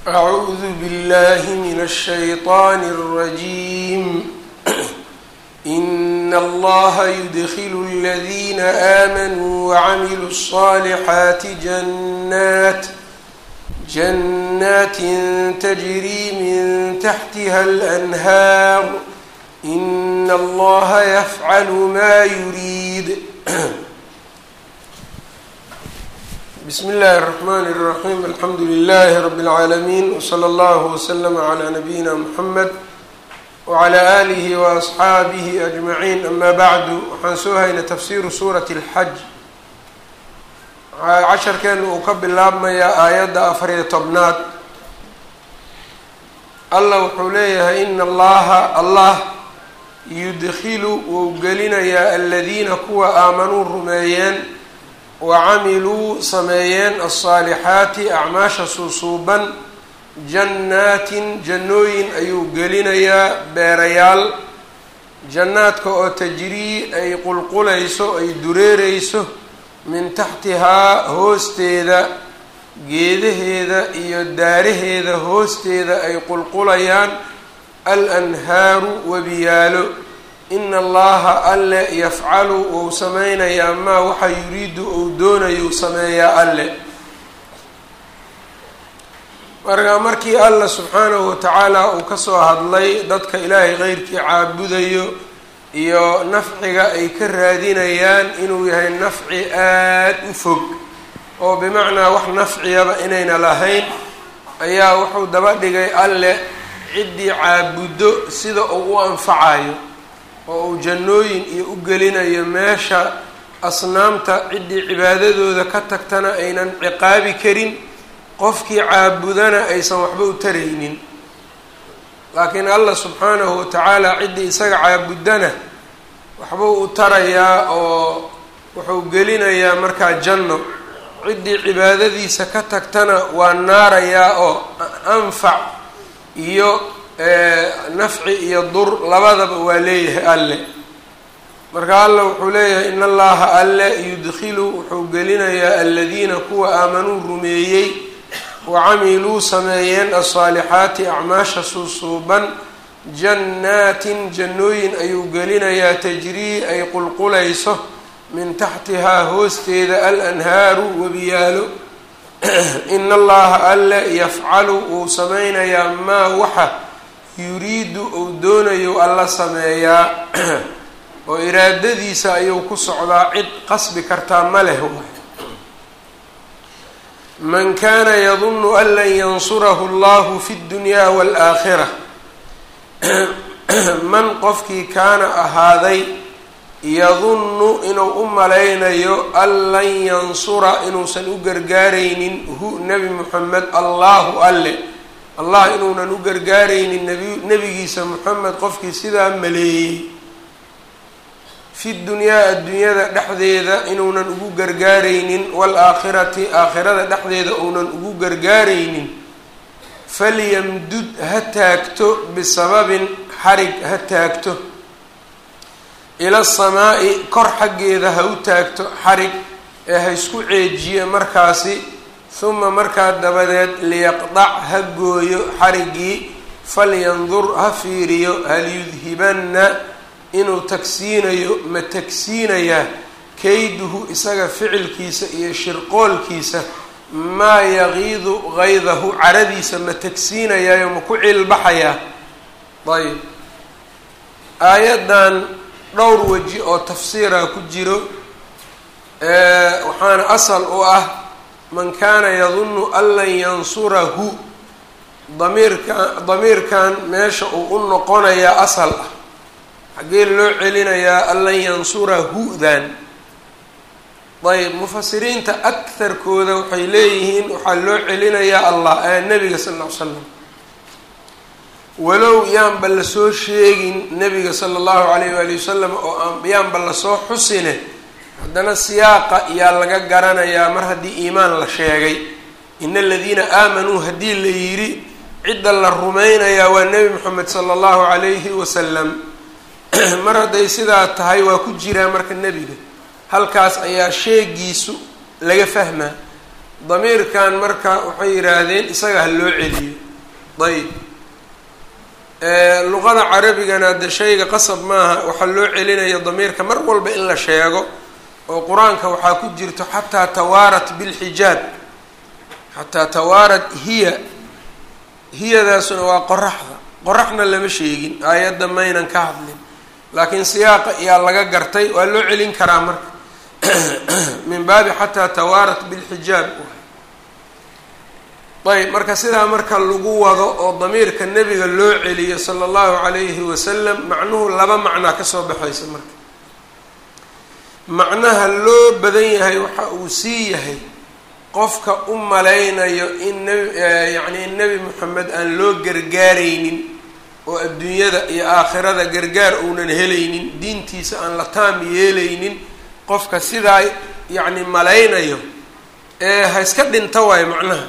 أعوذ بالله من الشيطان الرجيم إن الله يدخل الذين آمنوا وعملوا الصالحات جنات جنات تجري من تحتها الأنهار إن الله يفعل ما يريد بسم الله الرحمن الرحيم الحمد لله رب العالمين وصلى الله وسلم على نبينا محمد وعلى آله وأصxaabihi أجمعين أما bعdu waxaan soo haynay tafsiru suuraة الxaj casharkeena uu ka bilaabmayaa aayadda afariyo tobnaad allah wuxuu leeyahay in allaha allah yudkilu wou gelinayaa aladiina kuwa aamanuu rumeeyeen wacamiluu sameeyeen alصaalixaati acmaasha suusuuban jannaatin jannooyin ayuu gelinayaa beerayaal jannaadka oo tajrii ay qulqulayso ay dureereyso min taxtihaa hoosteeda geedaheeda iyo daaraheeda hoosteeda ay qulqulayaan al-anhaaru webiyaalo ina allaha alle yafcalu wou sameynayaa maa waxa yuriidu ou doonayuu sameeyaa alle marka markii allah subxaanahu watacaala uu kasoo hadlay dadka ilaahay qeyrkii caabudayo iyo nafciga ay ka raadinayaan inuu yahay nafci aad u fog oo bimacnaa wax nafciyaba inayna lahayn ayaa wuxuu daba dhigay alle ciddii caabuddo sida uu u anfacayo oo uu jannooyin iyo u gelinayo meesha asnaamta ciddii cibaadadooda ka tagtana aynan ciqaabi karin qofkii caabudana aysan waxba u taraynin laakiin allah subxaanahu watacaala ciddii isaga caabudana waxbuu u tarayaa oo wuxuu gelinayaa markaa janno ciddii cibaadadiisa ka tagtana waa naarayaa oo anfac iyo nafci iyo dur labadaba waa leeyahay alle marka alla wuxuu leeyahay in allaha alle yudkilu wuxuu gelinayaa aladiina kuwa aamanuu rumeeyey wacamiluu sameeyeen alsaalixaati acmaasha suusuuban jannaatin jannooyin ayuu gelinayaa tajrii ay qulqulayso min taxtihaa hoosteeda alanhaaru webiyaalo ina allaha alle yafcalu wuu sameynayaa maa waxa yuriidu uu doonayo alla sameeyaa oo iraadadiisa ayuu ku socdaa cid qasbi kartaa ma leh man kana yadunu an lan yansurahu allahu fi ddunyaa waalaakhira man qofkii kaana ahaaday yadunnu inuu u malaynayo an lan yansura inuusan u gargaaraynin hu nebi moxamed allahu alle allah inuunan u gargaaraynin nabi nebigiisa moxamed qofkii sidaa maleeyey fi dunyaa adduunyada dhexdeeda inuunan ugu gargaaraynin waalaakhirati aakhirada dhexdeeda uunan ugu gargaaraynin falyamdud ha taagto bisababin xarig ha taagto ila samaa'i kor xaggeeda ha u taagto xarig ee ha isku ceejiye markaasi huma markaa dabadeed liyaqdac ha gooyo xariggii falyandur ha fiiriyo hal yudhibanna inuu tagsiinayo ma tagsiinayaa kayduhu isaga ficilkiisa iyo shirqoolkiisa maa yaqiidu qaydahu caradiisa ma tagsiinayaayo ma ku cilbaxayaa ayb aayaddan dhowr weji oo tafsiira ku jiro waxaana asal u ah man kaana yadunnu an lan yansurahu damiirka damiirkan meesha uu u noqonayaa asal ah xaggee loo celinayaa an lan yansura hu-dan ayb mufasiriinta akarkooda waxay leeyihiin waxaa loo celinayaa allah nebiga sal ll ly slam walow yaanba lasoo sheegin nebiga sala allahu alayh waali wasalam oo yaanba lasoo xusine haddana siyaaqa yaa laga garanayaa mar haddii iimaan la sheegay ina aladiina aamanuu haddii la yidhi cidda la rumaynayaa waa nebi moxamed sala allahu calayhi wasalam mar hadday sidaa tahay waa ku jiraa marka nebiga halkaas ayaa sheegiisu laga fahmaa damiirkan marka waxay yidhaahdeen isaga ha loo celiyo ayb luqada carabigana de shayga qasab maaha waxaa loo celinayo damiirka mar walba in la sheego oo qur-aanka waxaa ku jirto xataa tawaarat bilxijaab xataa tawaarat hiya hiyadaasuna waa qoraxda qoraxna lama sheegin aayadda maynan ka hadlin laakiin siyaaqa ayaa laga gartay waa loo celin karaa marka min baabi xataa tawaarat bilxijaab ayb marka sidaa marka lagu wado oo damiirka nebiga loo celiyo sala allahu calayhi wasalam macnuhu laba macnaa kasoo baxaysa marka macnaha loo badan yahay waxa uu sii yahay qofka u malaynayo in nebi yacni in nebi moxamed aan loo gargaaraynin oo adduunyada iyo aakhirada gargaar uunan helaynin diintiisa aan la taam yeelaynin qofka sidaa yacni malaynayo ee ha iska dhinta waayo macnaha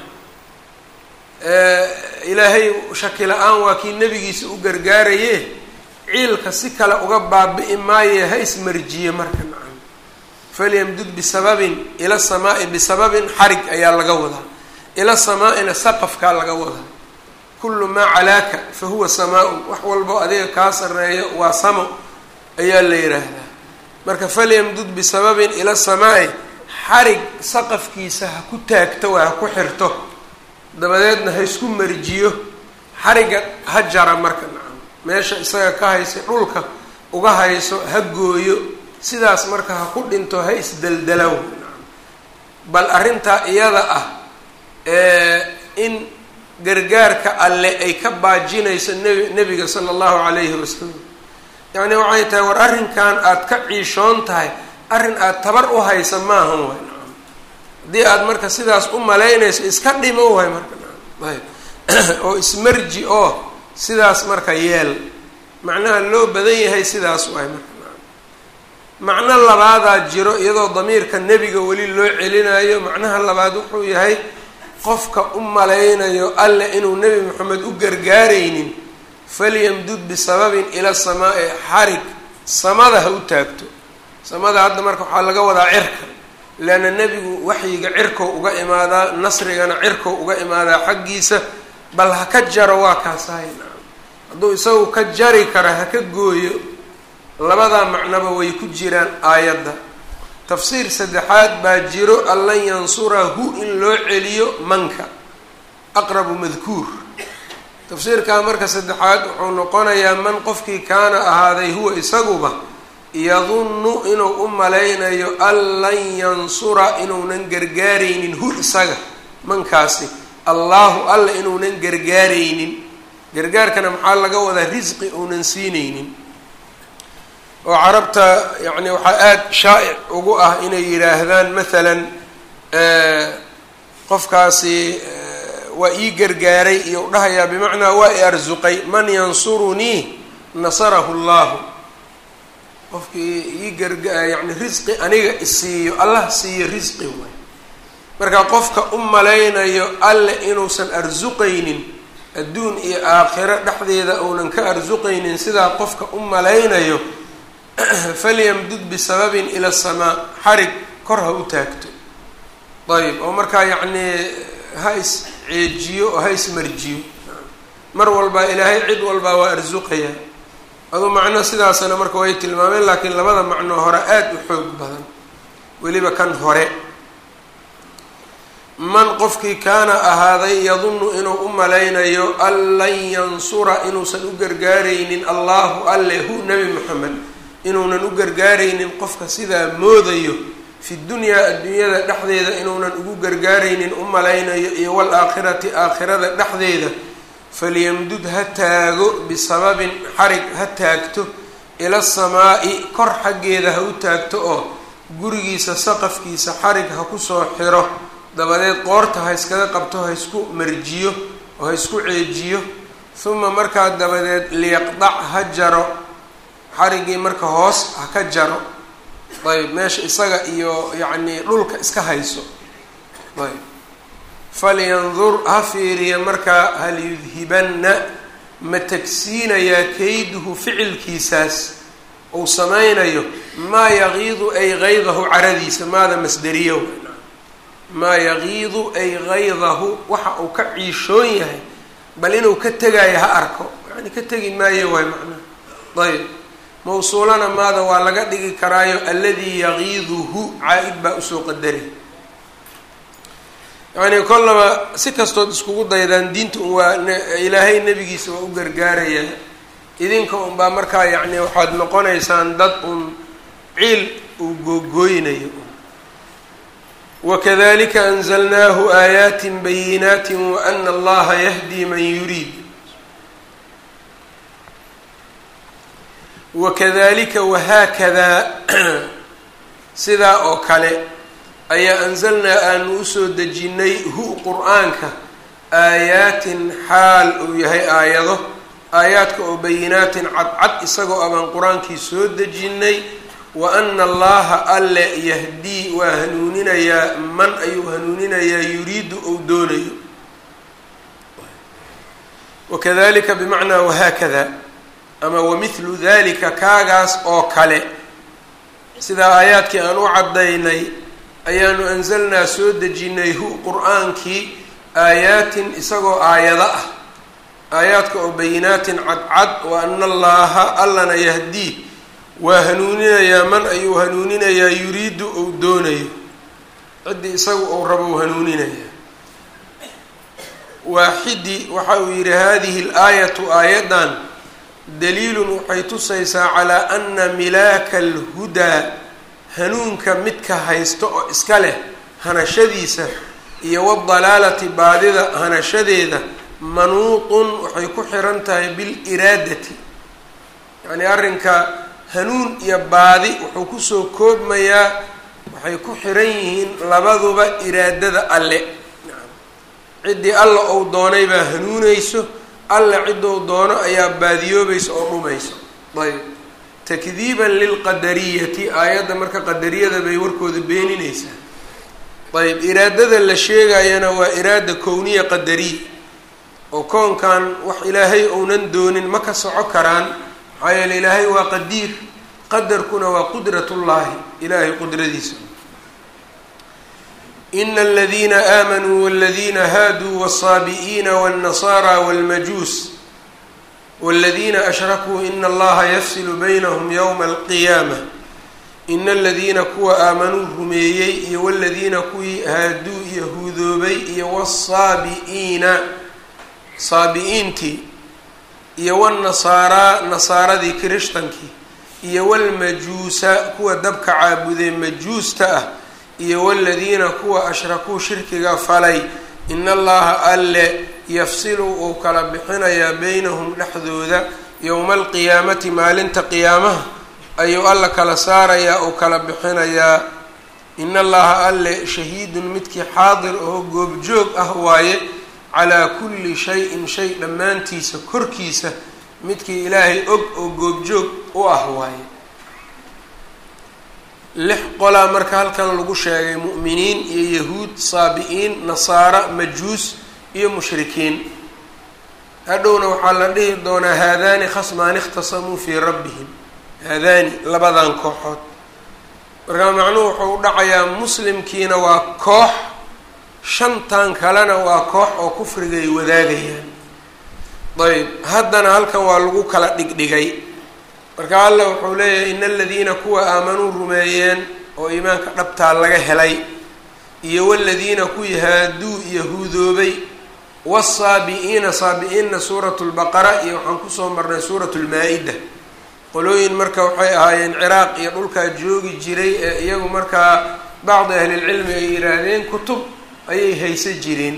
ilaahay shaki la-aan waa kii nebigiisa u gargaaraye ciilka si kale uga baabi'i maaye ha ismarjiye marka nacam falyamdud bisababin ila samaa'i bisababin xarig ayaa laga wadaa ila samaa'ina saqafkaa laga wadaa kullu maa calaaka fa huwa samaa-un wax walbo adiga kaa sarreeyo waa samo ayaa la yidhaahdaa marka falyamdud bisababin ila samaa'i xarig saqafkiisa ha ku taagto waa ha ku xirto dabadeedna ha isku marjiyo xariga ha jara marka nacam meesha isaga ka haysa dhulka uga hayso ha gooyo sidaas marka ha ku dhinto ha isdeldelaw nacam bal arrintaa iyada ah in gargaarka alle ay ka baajinayso nebi nebiga sala allahu calayhi wasalam yacni waxay tahay war arrinkan aada ka ciishoon tahay arrin aada tabar u haysa maahan waay nacam haddii aada marka sidaas u malaynayso iska dhimo waay marka nacam ayb oo ismarji oo sidaas marka yeel macnaha loo badan yahay sidaas waay marka nacam macno labaadaa jiro iyadoo damiirka nebiga weli loo celinayo macnaha labaad wuxuu yahay qofka u malaynayo alle inuu nebi moxamed u gargaaraynin falyamdud bisababin ila samaa-i xarig samada ha u taagto samada hadda marka waxaa laga wadaa cirka leanna nebigu waxyiga cirkow uga imaadaa nasrigana cirkow uga imaadaa xaggiisa bal ha ka jaro waa kaasahay nacam hadduu isagu ka jari kara ha ka gooyo labadaa macnoba way ku jiraan aayadda tafsiir saddexaad baa jiro an lan yansurahu in loo celiyo manka aqrabu madkuur tafsiirkaa marka saddexaad wuxuu noqonayaa man qofkii kaana ahaaday huwa isaguba yadunnu inuu u malaynayo an lan yansura inuunan gargaaraynin hu isaga mankaasi allaahu alla inuunan gargaaraynin gargaarkana maxaa laga wadaa risqi uunan siinaynin oo carabta yacni waxaa aada shaa'ic ugu ah inay yidhaahdaan maalan qofkaasi waa ii gargaaray iyo u dhahayaa bimacnaa waa i arsuqay man yansurunii nasarahu llahu qofkii ii garga yacni risqi aniga isiiyo allah siiyo risqi waay marka qofka u malaynayo alle inuusan arsuqaynin adduun iyo aakhiro dhexdeeda uunan ka arsuqaynin sidaa qofka u malaynayo falyamdud bisababin ila asamaa xarig kor ha u taagto ayb oo markaa yacnii ha is ceejiyo oo ha ismarjiyo mar walbaa ilaahay cid walbaa waa arsuqaya aduu macno sidaasana marka way tilmaameen laakiin labada macno hore aada u xoog badan weliba kan hore man qofkii kaana ahaaday yadunnu inuu u malaynayo an lan yansura inuusan u gargaaraynin allahu alle hu nebi moxamed inuunan u gargaaraynin qofka sidaa moodayo fi dunyaa adduunyada dhexdeeda inuunan ugu gargaaraynin u malaynayo iyo waalaakhirati aakhirada dhexdeeda falyamdud ha taago bisababin xarig ha taagto ila samaa'i kor xaggeeda ha u taagto oo gurigiisa saqafkiisa xarig ha kusoo xiro dabadeed qoorta ha iskaga qabto ha isku marjiyo oo ha isku ceejiyo huma markaa dabadeed liyaqdac ha jaro xariggii marka hoos ha ka jaro ayb meesha isaga iyo yacnii dhulka iska hayso ayb falyandur ha fiiriya markaa hal yudhibanna ma tagsiinayaa kayduhu ficilkiisaas uu samaynayo maa yaqiidu ay qaydahu caradiisa maada masderiyo maa yagiidu ay gaydahu waxa uu ka ciishoon yahay bal inuu ka tegaayo ha arko yani ka tegi maayo waay macnaha ayb mawsuulana maada waa laga dhigi karaayo alladii yagiiduhu caa-id baa usoo qadari yacni kollaba si kastood iskugu daydaan diinta un waa ilaahay nebigiisa waa u gargaaraya idinka unbaa markaa yacni waxaad noqonaysaan dad un ciil uu googooynayo wakadalika anzalnaahu aayaatin bayinaati waana allaha yahdi man yuriid wakadalika wahaakadaa sidaa oo kale ayaa anzalnaa aanu usoo dejinnay hu qur-aanka aayaatin xaal uu yahay aayado aayaadka oo bayinaatin cadcad isagoo abaan qur-aankii soo dejinnay wa ana allaha alle yahdii waa hanuuninayaa man ayuu hanuuninayaa yuriidu ou doonayo wakadalika bimacnaa wahaakada ama wamithlu dalika kaagaas oo kale sidaa aayaadkii aan u caddaynay ayaanu anzalnaa soo dejinnay hu qur-aankii aayaatin isagoo aayado ah aayaadka oo bayinaatin cadcad wa ana allaaha allana yahdii waa hanuuninayaa man ayuu hanuuninayaa yuriidu ou doonayo ciddii isagu ou rabo u hanuuninayaa waaxidi waxa uu yidhi hadihi alaayatu aayaddan daliilun waxay tusaysaa calaa ana milaaka alhudaa hanuunka midka haysto oo iska leh hanashadiisa iyo wadalaalati baadida hanashadeeda manuutun waxay ku xiran tahay biliraadati yacnii arrinka hanuun iyo baadi wuxuu kusoo koobmayaa waxay ku xiran yihiin labaduba iraadada alle ciddii alla ou doonay baa hanuunayso alle ciddou doono ayaa baadiyoobaysa oo dhumayso ayb takdiiban lilqadariyati aayadda marka qadariyada bay warkooda beeninaysaa ayb iraadada la sheegayana waa iraada kowniya qadariya oo koonkan wax ilaahay ounan doonin ma ka soco karaan maxaa yeele ilaahay waa qadiir qadarkuna waa qudratullaahi ilaahay qudradiisa ina aladiina aamanuu waladiina haaduu wالsaabi'iina wالnasaara wاlmajuus wاladiina ashrakuu ina allaha yafsilu baynahum ywma alqiyaama ina aladiina kuwa aamanuu rumeeyey iyo waladiina kuwii haaduu yahuudoobay iyo wالsaabi'iina saabi-iintii iyo wالnasaaraa nasaaradii kirishtankii iyo wاlmajuusa kuwa dabka caabudee majuusta ah iyo waladiina kuwa ashrakuu shirkiga falay ina allaha alle yafsilu uu kala bixinayaa beynahum dhexdooda yowma alqiyaamati maalinta qiyaamaha ayuu alla kala saarayaa uu kala bixinayaa ina allaha alle shahiidun midkii xaadir oo goobjoog ah waaye calaa kulli shayin shay dhammaantiisa korkiisa midkii ilaahay og oo goobjoog u ah waaye lix qolaa marka halkan lagu sheegay mu'miniin iyo yahuud saabi-iin nasaara majuus iyo mushrikiin hadhowna waxaa la dhihi doonaa haadaani khasmaani ikhtasamuu fii rabbihim haadaani labadan kooxood markaa macnuhu wuxuu u dhacayaa muslimkiina waa koox shantan kalena waa koox oo kufrigay wadaagayaan ayb haddana halkan waa lagu kala dhigdhigay marka alla wuxuu leeyahay ina aladiina kuwa aamanuu rumeeyeen oo iimaanka dhabtaa laga helay iyo waladiina kuwii haaduu yahuudoobay wasaabi-iina saabi-iinna suuratu lbaqara iyo waxaan kusoo marnay suuratu lmaa-ida qolooyin marka waxay ahaayeen ciraaq iyo dhulkaa joogi jiray ee iyagu markaa bacdi ahlilcilmi ay yidhaahdeen kutub ayay haysa jireen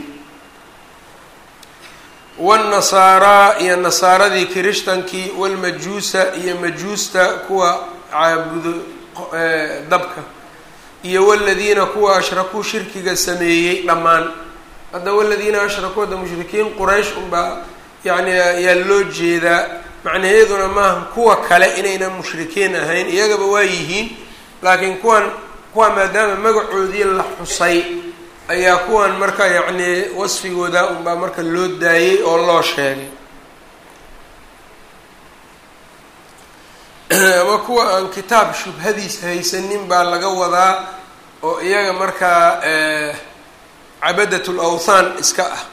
wاnnasaaraa iyo nasaaradii kirishtankii walmajuusa iyo majuusta kuwa caabudo dabka iyo waladiina kuwa ashrakuu shirkiga sameeyey dhammaan hadda waladiina ashrakuu hadda mushrikiin quraysh unbaa yani ayaa loo jeedaa macnaheeduna maaha kuwa kale inaynan mushrikiin ahayn iyagaba waa yihiin laakiin kuwan kuwa maadaama magacoodii la xusay ayaa kuwan marka yacni wasfigooda unbaa marka loo daayey oo loo sheegay ama kuwa aan kitaab shubhadiis haysanin baa laga wadaa oo iyaga markaa cabadat lawthaan iska ah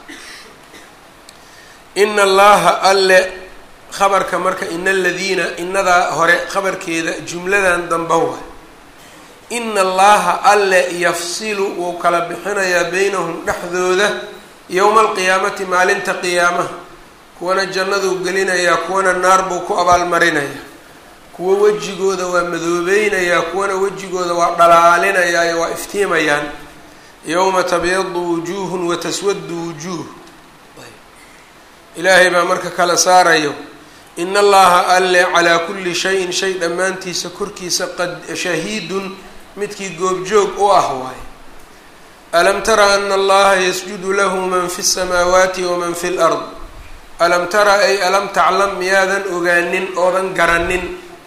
ina allaha alle khabarka marka ina aladiina inadaa hore khabarkeeda jumladan damba wa ina allaha alle yafsilu wuu kala bixinayaa beynahum dhexdooda yowma alqiyaamati maalinta qiyaamaha kuwana jannaduu gelinayaa kuwana naar buu ku abaalmarinayaa kuwo wejigooda waa madoobeynayaa kuwana wejigooda waa dhalaalinayaa waa iftiimayaan yowma tabyadu wujuuhun wa taswadu wujuuh ilaahay baa marka kala saarayo in allaha alle calaa kulli shayin shay dhammaantiisa korkiisa qad shahiidun midkii goobjoog u ah waaye alam tara ana allaha yasjudu lahu man fi الsamaawaati waman fi lard alam tara ay alam taclam miyaadan ogaanin oodan garanin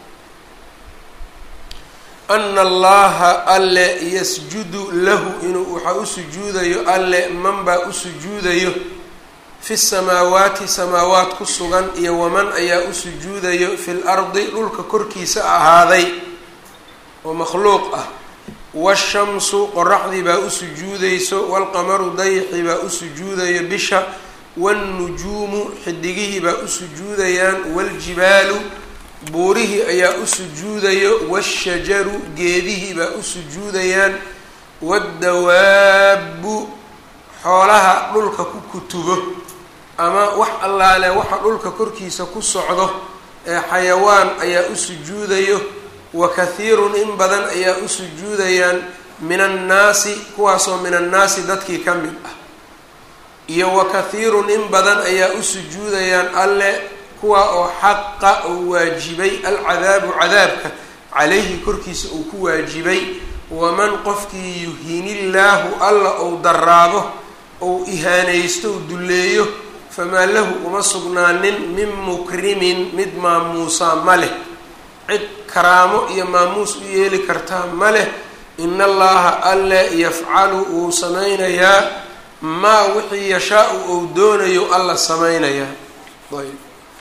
ana allaha alle yasjudu lahu inuu waxaa u sujuudayo alle man baa u sujuudayo fi samaawaati samaawaat ku sugan iyo waman ayaa u sujuudayo fi lardi dhulka korkiisa ahaaday oo makhluuq ah washamsu qoraxdii baa u sujuudayso waalqamaru dayixii baa u sujuudayo bisha waannujuumu xidigihii baa u sujuudayaan waaljibaalu buurihii ayaa u sujuudayo waashajaru geedihii baa u sujuudayaan waaddawaabbu xoolaha dhulka ku kutubo ama wax allaale waxa dhulka korkiisa ku socdo ee xayawaan ayaa u sujuudayo wa kathiirun in badan ayaa u sujuudayaan min annaasi kuwaasoo min annaasi dadkii ka mid ah iyo wa kathiirun in badan ayaa u sujuudayaan alle kuwa oo xaqa oo waajibay alcadaabu cadaabka calayhi korkiisa uu ku waajibay waman qofkii yuhinillaahu alla ou daraabo ou ihaanaysto ou dulleeyo famaa lahu uma sugnaanin min mukrimin mid maamuusaa ma leh cid karaamo iyo maamuus u yeeli kartaa ma leh ina allaha alle yafcalu wuu samaynayaa maa wixii yashaa-u ou doonayo alla samaynayaa ayb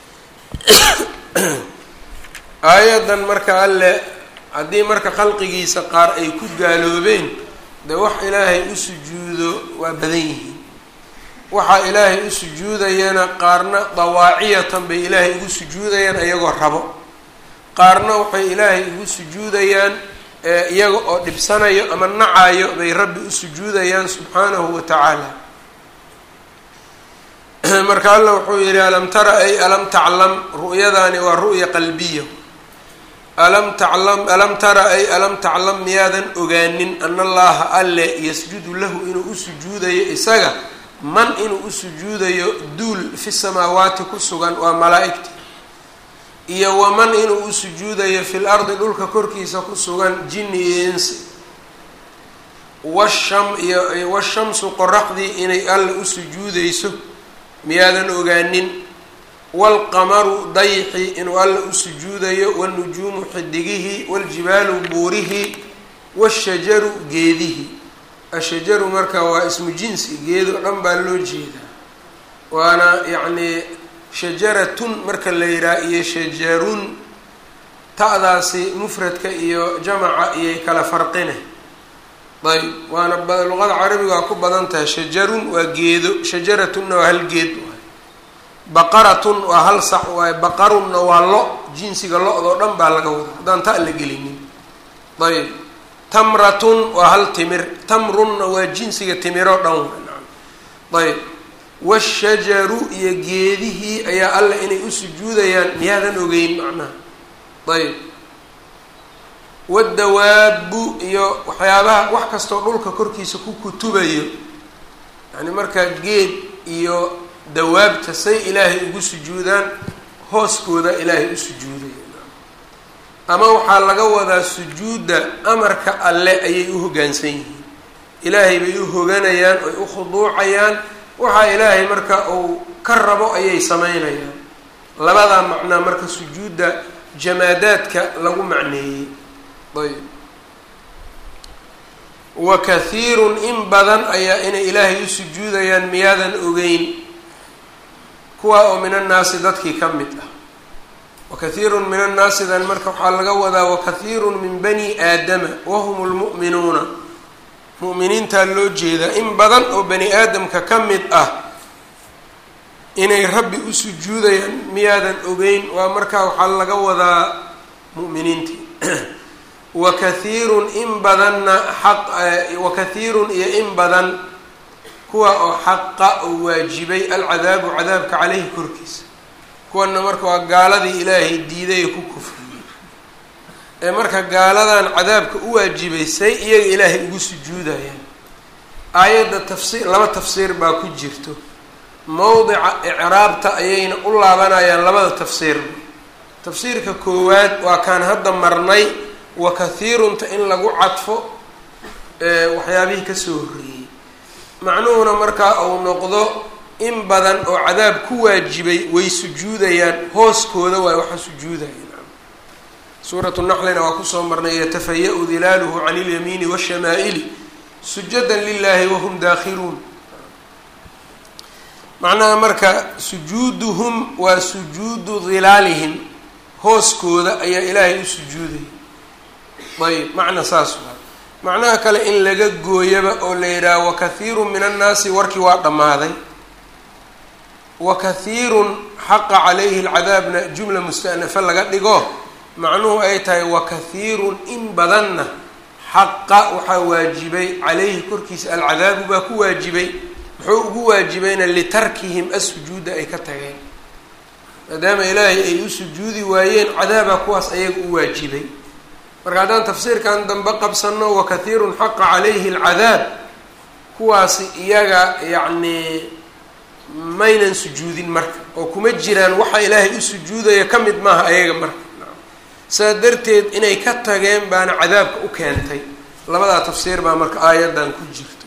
aayadan marka alle haddii marka khalqigiisa qaar ay ku gaaloobeen dee wax ilaahay u sujuudo waa badan yihiin waxaa ilaahay u sujuudayana qaarna dawaaciyatan bay ilaahay ugu sujuudayaan iyagoo rabo qaarna waxay ilaahay ugu sujuudayaan iyaga oo dhibsanayo ama nacayo bay rabbi u sujuudayaan subxaanahu wa tacaala marka alla wuxuu yihi alam tara ay alam taclam ru'yadaani waa ru'ya qalbiya alam taclam alam tara ay alam taclam miyaadan ogaanin ana allaha alle yasjudu lahu inuu u sujuudayo isaga man inuu u sujuudayo duul fi samaawaati ku sugan waa malaa-igta iyo waman inuu u sujuudayo fil ardi dhulka korkiisa ku sugan jinni iyo insi washam iyo washamsu qoraxdii inay alle u sujuudayso miyaadan ogaanin waalqamaru dayxi inuu alle u sujuudayo wanujuumu xidigihii waljibaalu buurihii washajaru geedihii ashajaru marka waa ismu jinsi geedo dhan baa loo jeedaa waana yacnii shajaratun marka la yihaha iyo shajarun ta'daasi mufradka iyo jamaca iyay kala farqine ayb waana luqada carabiga waa ku badan tahay shajarun waa geedo shajaratunna waa hal geed waay baqaratun waa hal sax waaye baqarunna waa lo jinsiga lo-doo dhan baa laga wada haddaan ta la gelinin ayb tamratun waa hal timir tamrunna waa jinsiga timiroo dhan ayb washajaru iyo geedihii ayaa alla inay u sujuudayaan miyaadan ogeyn macnaha ayb wadawaabu iyo waxyaabaha wax kastoo dhulka korkiisa ku kutubayo yani markaa geed iyo dawaabta say ilaahay ugu sujuudaan hooskooda ilaahay u sujuudaya ama waxaa laga wadaa sujuudda amarka alle ayay u hoggaansan yihiin ilaahay bay u hoganayaan oy u khuduucayaan waxaa ilaahay marka uu ka rabo ayay samaynayaan labadaa macnaa marka sujuudda jamaadaadka lagu macneeyey ayb wa kathiirun in badan ayaa inay ilaahay u sujuudayaan miyaadan ogeyn kuwaa oo min annaasi dadkii ka mid ah wakathiirun min annaasidan marka waxaa laga wadaa wakathiirun min bani aadama wahum lmu'minuuna mu'miniintaa loo jeedaa in badan oo bani aadamka ka mid ah inay rabbi u sujuudayaan miyaadan ogeyn waa markaa waxaa laga wadaa mu'miniintii wa kathiirun in badanna xaq wa kathiirun iyo in badan kuwa oo xaqa oo waajibay alcadaabu cadaabka caleyhi korkiisa kuwana marka waa gaaladii ilaahay diiday ku kufriyey ee marka gaaladan cadaabka u waajibaysay iyaga ilaahay ugu sujuudayaan aayadda tafsiir laba tafsiir baa ku jirto mowdica icraabta ayayna u laabanayaan labada tafsiirba tafsiirka koowaad waa kaan hadda marnay wa kathiirunta in lagu cadfo waxyaabihii kasoo horreeyey macnuhuna markaa uu noqdo in badan oo cadaab ku waajibay way sujuudayaan hooskooda waay waxa sujuudayaan suuratu naxlina waa kusoo marnay yatafaya-u dilaaluhu can ilyamiini washamaaili sujadan lilahi wahum daakhiluun macnaha marka sujuuduhum waa sujuudu dilaalihim hooskooda ayaa ilaahay u sujuudaya ayb macna saas waa macnaha kale in laga gooyaba oo la yidhaaha wakathiirun min annaasi warkii waa dhammaaday wa kathiirun xaqa calayhi alcadaabna jumla musta'nafa laga dhigo macnuhu ay tahay wa kathiirun in badanna xaqa waxaa waajibay calayhi korkiisa alcadaabu baa ku waajibay muxuu ugu waajibayna litarkihim asujuuda ay ka tageen maadaama ilaahay ay u sujuudi waayeen cadaabaa kuwaas ayaga u waajibay marka haddaan tafsiirkan dambe qabsano wa kathiirun xaqa calayhi alcadaab kuwaasi iyaga yacnii maynan sujuudin marka oo kuma jiraan waxa ilaahay u sujuudaya ka mid maaha ayaga marka saa darteed inay ka tageen baana cadaabka u keentay labadaa tafsiir baa marka aayaddan ku jirto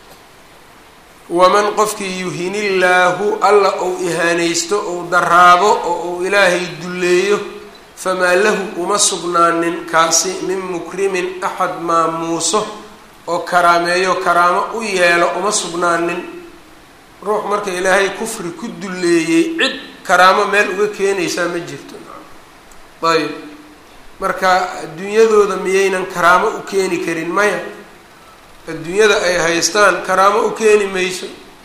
waman qofkii yuhinillaahu alla ou ihaanaysto ou daraabo oo uu ilaahay dulleeyo famaa lahu uma sugnaanin kaasi min mukrimin axad maamuuso oo karaameeyo karaamo u yeelo uma sugnaanin ruux marka ilaahay kufri ku dulleeyey cid karaamo meel uga keenaysaa ma jirto ayb marka adduunyadooda miyaynan karaamo u keeni karin maya adduunyada ay haystaan karaamo u keeni mayso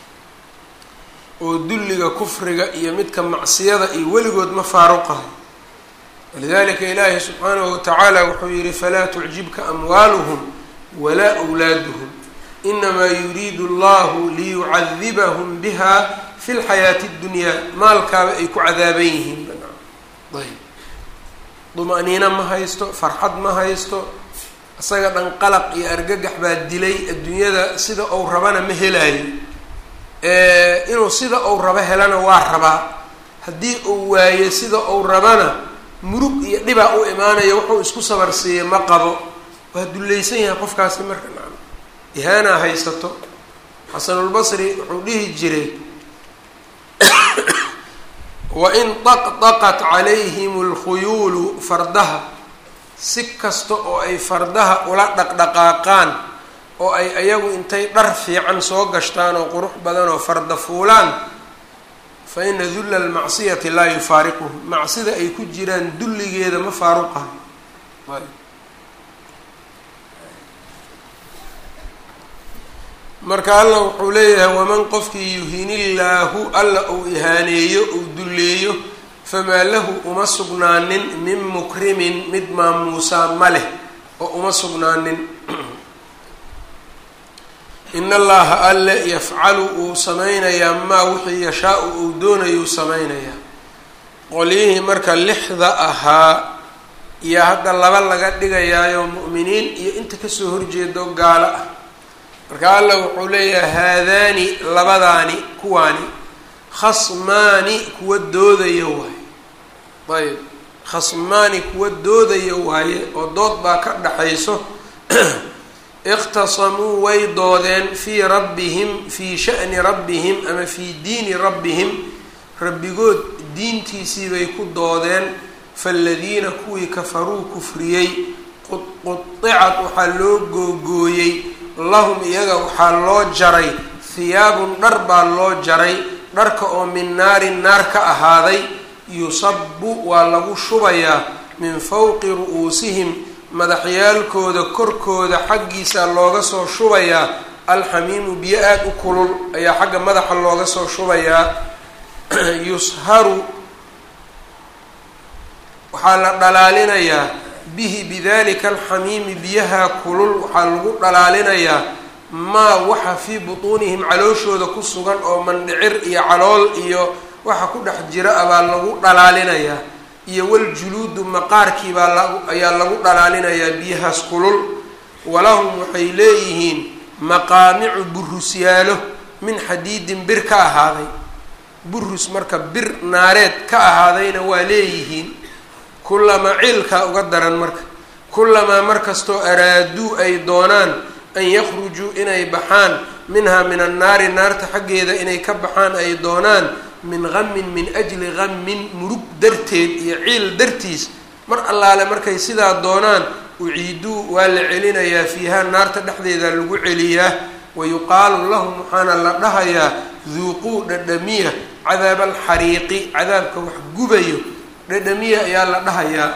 oo dulliga kufriga iyo midka macsiyada iyo weligood ma faaruqahay walidalika ilaahi subxaanahu watacaala wuxuu yihi falaa tucjibka amwaaluhum walaa wlaaduhum inamaa yuriidu allahu liyucadibahum biha fi lxayaati اddunyaa maalkaaba ay ku cadaaban yihiin ayb duma-niino ma haysto farxad ma haysto isaga dhan qalaq iyo argagax baa dilay adduunyada sida ou rabana ma helaayo inuu sida ou rabo helana waa rabaa haddii uu waayo sida ou rabana murug iyo dhibaa u imaanayo wuxuu isku sabarsiiyey ma qabo waa dullaysan yahay qofkaasi marka nacam ihaanaa haysato xasanulbasri wuxuu dhihi jiray wain daqdaqat calayhim alkhuyuulu fardaha si kasta oo ay fardaha ula dhaqdhaqaaqaan oo ay ayagu intay dhar fiican soo gashtaan oo qurux badan oo farda fuulaan fa ina dulla almacsiyati laa yufaariquhum macsida ay ku jiraan dulligeeda ma faaruqahay marka alla wuxuu leeyahay waman qofkii yuhinillaahu alla uu ihaaneeyo uu dulleeyo famaa lahu uma sugnaanin min mukrimin mid maamuusaa ma leh oo uma sugnaanin in allaha alle yafcalu uu samaynayaa maa wixii yashaa-u uu doonayuu samaynayaa qolyihii marka lixda ahaa iyo hadda laba laga dhigayaayo mu'miniin iyo inta kasoo horjeedo gaalo ah marka alla wuxuu leeyahay haadaani labadaani kuwaani khasmaani kuwa doodaya waaye ayb khasmaani kuwa doodaya waaye oo dood baa ka dhaxayso ikhtasamuu way doodeen fii rabbihim fii sha'ni rabbihim ama fii diini rabbihim rabbigood diintiisii bay ku doodeen faaladiina kuwii kafaruu kufriyey qudicat waxaa loo googooyey lahum iyaga waxaa loo jaray hiyaabun dhar baa loo jaray dharka oo min naarin naar ka ahaaday yusabu waa lagu shubayaa min fowqi ru'uusihim madaxyaalkooda korkooda xaggiisa looga soo shubayaa alxamiimu biyo aada u kulul ayaa xagga madaxa looga soo shubayaa yusharu waxaa la dhalaalinayaa bihi bidalika alxamiimi biyaha kulul waxaa lagu dhalaalinayaa maa waxa fii butuunihim calooshooda ku sugan oo mandhicir iyo calool iyo waxa ku dhex jira abaa lagu dhalaalinayaa iyo waljuluudu maqaarkii baa ayaa lagu dhalaalinayaa biyahaas kulul walahum waxay leeyihiin maqaamicu burusyaalo min xadiidin bir ka ahaaday burus marka bir naareed ka ahaadayna waa leeyihiin kulamaa ciilkaa uga daran marka kulamaa markastoo araaduu ay doonaan an yakhrujuu inay baxaan minhaa min annaari naarta xaggeeda inay ka baxaan ay doonaan min qamin min ajli qamin murug darteed iyo ciil dartiis mar allaale markay sidaa doonaan uciiduu waa la celinayaa fiihaa naarta dhexdeeda lagu celiyaa wayuqaalu lahum waxaana la dhahayaa duuquu dhadhamiya cadaaba alxariiqi cadaabka wax gubayo dhadhamiya ayaa la dhahayaa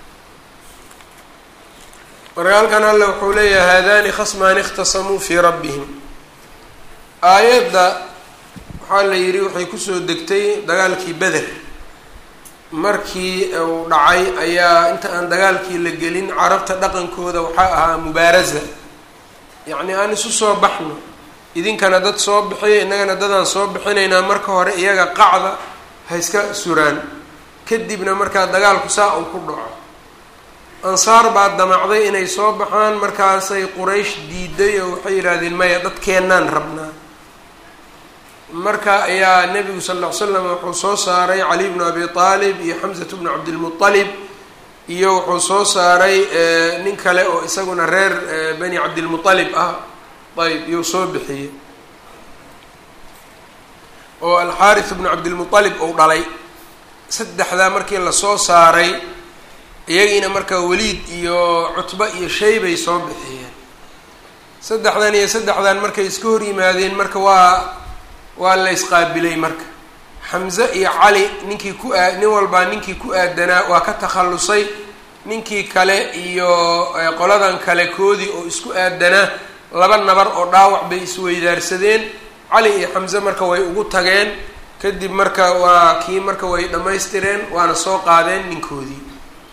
marka halkan alle wuxuu leeyahay haadani khasmaani ikhtasamuu fii rabbihim aayadda waxaa la yidhi waxay kusoo degtay dagaalkii beder markii uu dhacay ayaa inta aan dagaalkii la gelin carabta dhaqankooda waxaa ahaa mubaarasa yacni aan isu soo baxno idinkana dad soo bixiya innagana dadaan soo bixinaynaa marka hore iyaga qacda ha iska suraan kadibna markaa dagaalku saa uu ku dhaco ansaar baa damacday inay soo baxaan markaasay quraysh diiday oo waxay yidhaahdeen maya dadkeennaan rabnaa marka ayaa nebigu sal ll ly slam wuxuu soo saaray cali bnu abi aalib iyo xamsatu bnu cabdilmualib iyo wuxuu soo saaray nin kale oo isaguna reer bani cabdilmualib ah ayb iyuu soo bixiyey oo alxaaris bnu cabdilmualib uu dhalay saddexdaa markii lasoo saaray iyagiina markaa weliid iyo cutba iyo shaybay soo bixiyeen saddexdan iyo saddexdan markay iska hor yimaadeen marka waa waa la isqaabilay marka xamse iyo cali ninkii ku aa nin walbaa ninkii ku aadanaa waa ka takhallusay ninkii kale iyo qoladan kale koodii oo isku aadanaa laba nabar oo dhaawac bay isweydaarsadeen cali iyo xamse marka way ugu tageen kadib marka waa kii marka way dhammaystireen waana soo qaadeen ninkoodii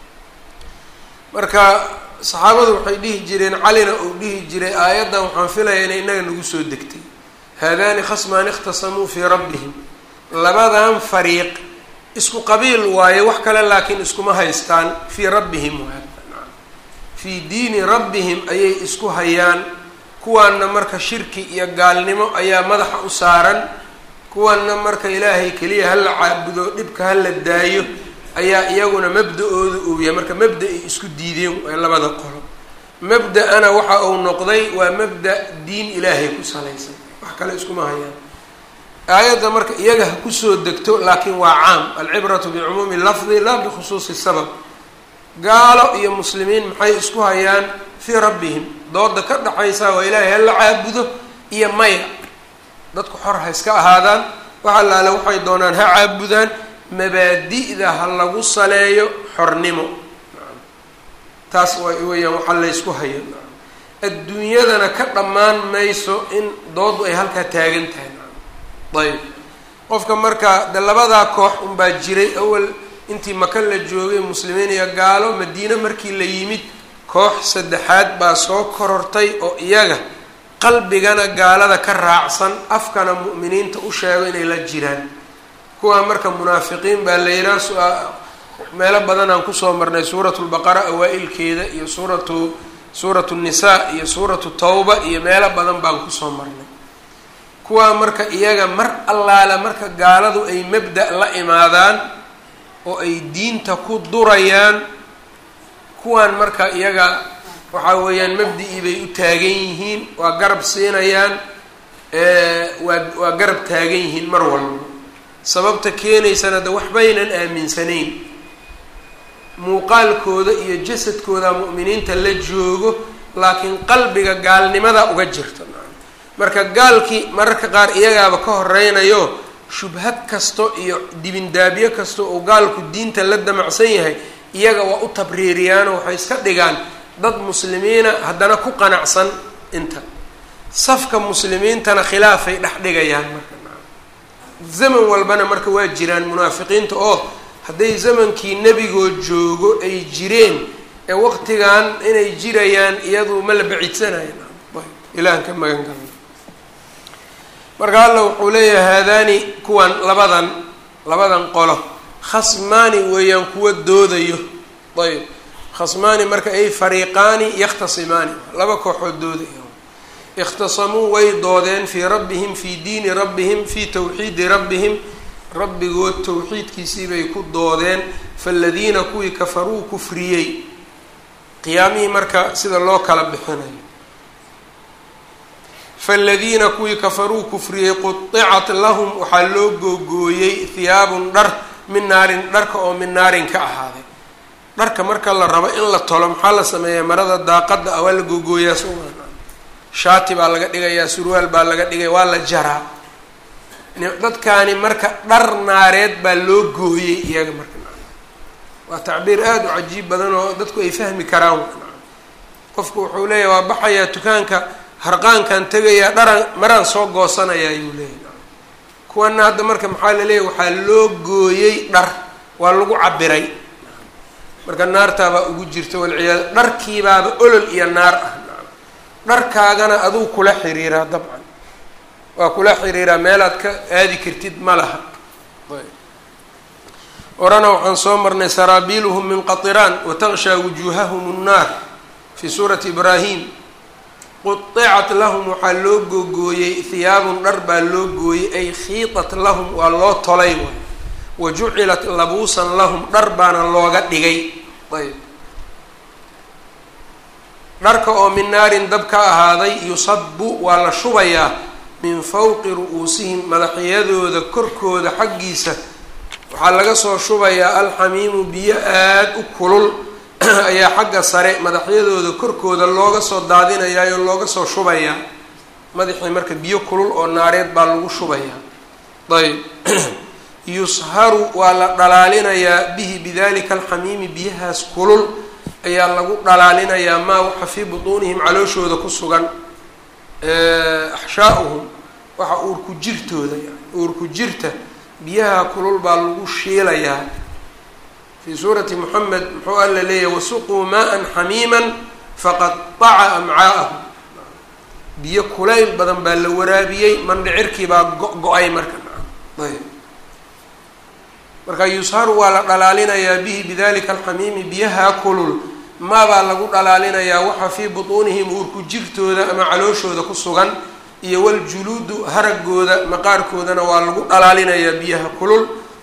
marka saxaabadu waxay dhihi jireen calina uu dhihi jiray aayaddan waxaan filayaa inay innaga nagu soo degtay haadani khasmaani ikhtasamuu fii rabbihim labadan fariiq isku qabiil waaye wax kale laakiin iskuma haystaan fii rabbihim fii diini rabbihim ayay isku hayaan kuwaanna marka shirki iyo gaalnimo ayaa madaxa u saaran kuwanna marka ilaahay keliya hala caabudo dhibka hala daayo ayaa iyaguna mabda-ooda uu yahay marka mabda ay isku diideen waa labada qolo mabda-ana waxa uu noqday waa mabda diin ilaahay ku salaysan wax kale iskuma hayaan aayadda marka iyaga ha kusoo degto laakiin waa caam alcibratu bicumuumi lafdi laa bikhusuusi sabab gaalo iyo muslimiin maxay isku hayaan fii rabbihim dooda ka dhaxaysa waa ilaahay hala caabudo iyo maya dadku xor ha iska ahaadaan wax allaale waxay doonaan ha caabudaan mabaadi'da ha lagu saleeyo xornimo taas wa weeyaan waxaa laysku hayo adduunyadana ka dhammaan mayso in doodu ay halkaa taagan tahay ayb qofka marka de labadaa koox unbaa jiray awal intii maka la joogay muslimiin iyo gaalo madiine markii la yimid koox saddexaad baa soo korortay oo iyaga qalbigana gaalada ka raacsan afkana mu'miniinta u sheego inay la jiraan kuwaa marka munaafiqiin baa la yidhaha meelo badan aan kusoo marnay suuratu lbaqara awaa-ilkeeda iyo suuratu suuratu nisaa iyo suuratu tawba iyo meelo badan baan kusoo marnay kuwaa marka iyaga mar allaale marka gaaladu ay mabda' la imaadaan oo ay diinta ku durayaan kuwaan marka iyaga waxaa weeyaan mabdi-ii bay u taagan yihiin waa garab siinayaan waa waa garab taagan yihiin mar walba sababta keenaysana de waxbaynan aaminsanayn muuqaalkooda iyo jasadkooda mu'miniinta la joogo laakiin qalbiga gaalnimada uga jirta marka gaalkii mararka qaar iyagaaba ka horeynayo shubhad kasto iyo dibindaabyo kasta oo gaalku diinta la damacsan yahay iyaga waa u tabriiriyaanoo waxay iska dhigaan dad muslimiina haddana ku qanacsan inta safka muslimiintana khilaafay dhex dhigayaan marka zaman walbana marka waa jiraan munaafiqiinta oo hadday zamankii nebigoo joogo ay jireen ee waqtigan inay jirayaan iyadu ma la bacidsanayo ilahan ka magan galna marka alla wuxuu leeyahay haadaani kuwan labadan labadan qolo khasmaani weeyaan kuwa doodayo ayb khasmaani marka ay fariiqaani yakhtasimaani laba kooxood doodaya ikhtasamuu way doodeen fii rabbihim fii diini rabbihim fii tawxiidi rabbihim rabbigood towxiidkiisii bay ku doodeen faaladiina kuwii kafaruu kufriyey qiyaamihii marka sida loo kala bixinayo faaladiina kuwii kafaruu kufriyey qudicat lahum waxaa loo googooyey hiyaabun dhar min naarin dharka oo min naarin ka ahaaday dharka marka la rabo in la tolo maxaa la sameeyaa marada daaqada ah waa la googooyaa sooma shaati baa laga dhigayaa surwaal baa laga dhigaya waa la jaraa dadkaani marka dhar naareed baa loo gooyey iyaga marka waa tacbiir aada u cajiib badan oo dadku ay fahmi karaan qofku wuxuu leeyahy waa baxayaa dukaanka harqaankan tegayaa dharan maraan soo goosanayaa ayuu leeyahy kuwana hadda marka maxaa laleeyahy waxaa loo gooyey dhar waa lagu cabiray marka naartaabaa ugu jirta walciyaad dharkiibaaba olol iyo naar ah dharkaagana aduu kula xiriiraa dabcan waa kula xiriiraa meelaad ka aadi kartid ma laha orana waxaan soo marnay saraabiiluhum min qatiraan watakshaa wujuuhahum nnaar fii suurati ibraahim qudicat lahum waxaa loo googooyey hiyaabun dhar baa loo gooyey ay khiitat lahum waa loo tolay waay wa jucilat labuusan lahum dhar baana looga dhigay ayb dharka oo min naarin dab ka ahaaday yusabu waa la shubayaa min fawqi ru-uusihim madaxyadooda korkooda xaggiisa waxaa laga soo shubayaa alxamiimu biyo aada u kulul ayaa xagga sare madaxyadooda korkooda looga soo daadinayaa oo looga soo shubayaa madaxii marka biyo kulul oo naareed baa lagu shubayaa ayb yusharu waa la dhalaalinayaa bihi bidalika alxamiimi biyahaas kulul ayaa lagu dhalaalinayaa maa waxa fii butuunihim calooshooda ku sugan axshaauhum waxa uurku jirtooda yani uurku jirta biyaha kulul baa lagu shiilayaa fii suurati moxamed muxuu alla leeyahay wasuquu maa-an xamiiman faqadaca amcaa'ahum biyo kulayl badan baa la waraabiyey mandhicirkii baa go-go-ay marka ayb marka yusharu waa la dhalaalinayaa bihi bidalika alxamiimi biyaha kulul maabaa lagu dhalaalinayaa waxa fii butuunihim uurku jirtooda ama calooshooda ku sugan iyo waljuluudu haragooda maqaarkoodana waa lagu dhalaalinayaa biyaha kulul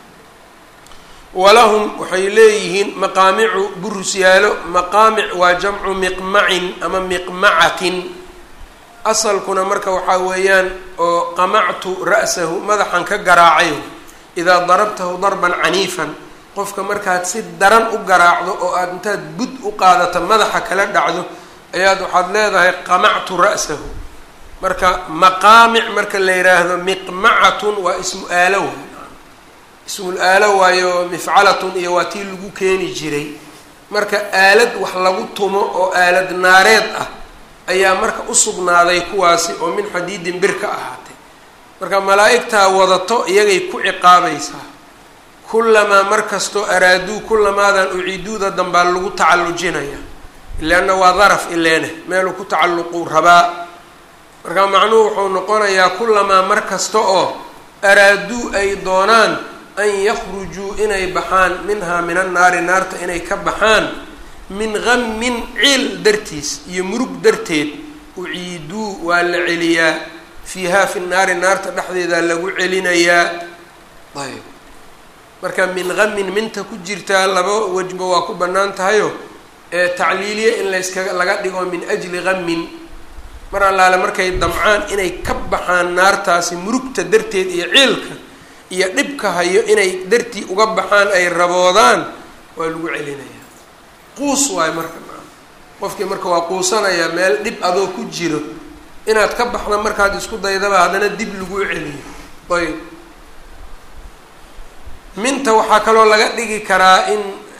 walahum waxay leeyihiin maqaamicu burusyaalo maqaamic waa jamcu miqmacin ama miqmacatin asalkuna marka waxaa weeyaan oo qamactu ra'sahu madaxan ka garaacayo idaa darabtahu darban caniifan qofka markaad si daran u garaacdo oo aada intaad bud u qaadato madaxa kala dhacdo ayaad waxaad leedahay qamactu ra'sahu marka maqaamic marka la yidhaahdo miqmacatun waa ismu aalo waay ismul aalo waayo mifcalatun iyo waa tii lagu keeni jiray marka aalad wax lagu tumo oo aalad naareed ah ayaa marka usugnaaday kuwaasi oo min xadiidin bir ka ahaatay marka malaa'igtaa wadato iyagay ku ciqaabaysaa kullamaa mar kastoo araaduu kullamaadan uciiduuda dambaa lagu tacallujinaya leanna waa daraf ileene meeluu ku tacalluquu rabaa marka macnuhu wuxuu noqonayaa kullamaa mar kasta oo araaduu ay doonaan an yakhrujuu inay baxaan minhaa min annaari naarta inay ka baxaan min gammin ciil dartiis iyo murug darteed uciiduu waa la celiyaa fiihaa fi naari naarta dhexdeedaa lagu celinayaa ayb marka min gamin minta ku jirtaa laba wejba waa ku bannaan tahayo ee tacliiliye in layskaga laga dhigo min ajli gamin mar allaale markay damcaan inay ka baxaan naartaasi murugta darteed iyo ciilka iyo dhibka hayo inay dartii uga baxaan ay raboodaan waa lagu celinayaa quus waayo marka qofkii marka waa quusanayaa meel dhib adoo ku jiro inaad ka baxda markaad isku daydaba haddana dib lagu celiyo ayb minta waxaa kaloo laga dhigi karaa in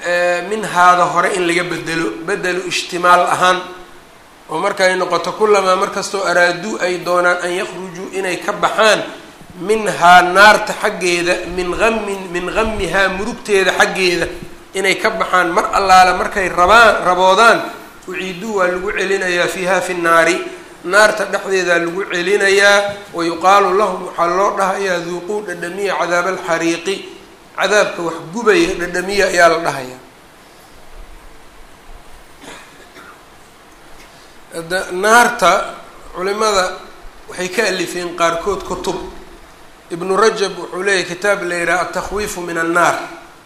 minhaada hore in laga bedelo bedelu ishtimaal ahaan oo markay noqoto kulamaa markastoo araaduu ay doonaan an yakhrujuu inay ka baxaan minhaa naarta xaggeeda min amin min gamihaa murugteeda xaggeeda inay ka baxaan mar allaale markay rabaan raboodaan uciiduu waa lagu celinayaa fiiha fi nnaari naarta dhexdeedaa lagu celinayaa wayuqaalu lahum waxaa loo dhahayaa duuquu dhadhamiya cadaaba alxariiqi cadaabka wax gubaya dhadhamiya ayaa la dhahayaa naarta culimada waxay ka alifeen qaarkood kutub ibnu rajab wuxuu leeyahy kitaab la yidhaha atakhwiifu min annaar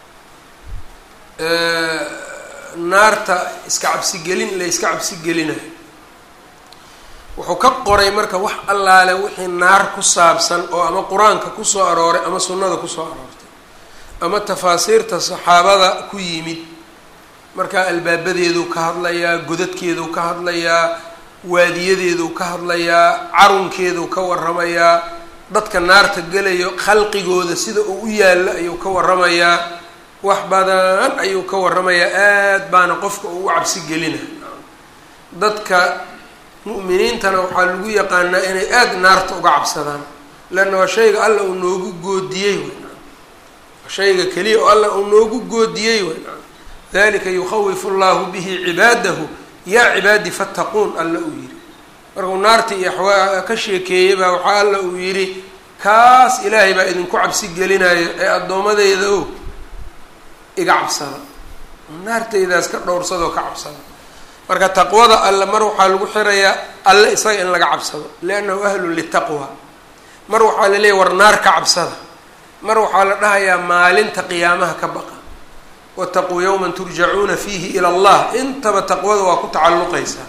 naarta iska cabsigelin la iska cabsigelinayo wuxuu ka qoray marka wax allaale wixii naar ku saabsan oo ama qur-aanka kusoo arooray ama sunnada kusoo aroortay ama tafaasiirta saxaabada ku yimid markaa albaabadeeduu ka hadlayaa godadkeeduu ka hadlayaa waadiyadeeduu ka hadlayaa carunkeeduu ka waramayaa dadka naarta gelayo khalqigooda sida uu u yaallo ayuu ka waramayaa wax badan ayuu ka waramayaa aad baana qofka uu u cabsi gelina dadka mu'miniintana waxaa lagu yaqaanaa inay aada naarta uga cabsadaan leanna waa shayga alla uu noogu goodiyey weynaa waa shayga keliya oo alla uu noogu goodiyey weynaa dalika yukhawifu llahu bihi cibaadahu yaa cibaadi fattaquun alla uu yidhi markuu naarta iyo axwaa ka sheekeeyey baa waxaa alla uu yidhi kaas ilaahay baa idinku cabsi gelinayo ee addoommadeyda o iga cabsada naartaydaas ka dhowrsadoo ka cabsada marka taqwada alle mar waxaa lagu xirayaa alle isaga in laga cabsado liannahu ahlun litaqwa mar waxaa la leeyahy war naar ka cabsada mar waxaa la dhahayaa maalinta qiyaamaha ka baqa wataquu yowman turjacuuna fiihi ila allah intaba taqwada waa ku tacalluqaysaa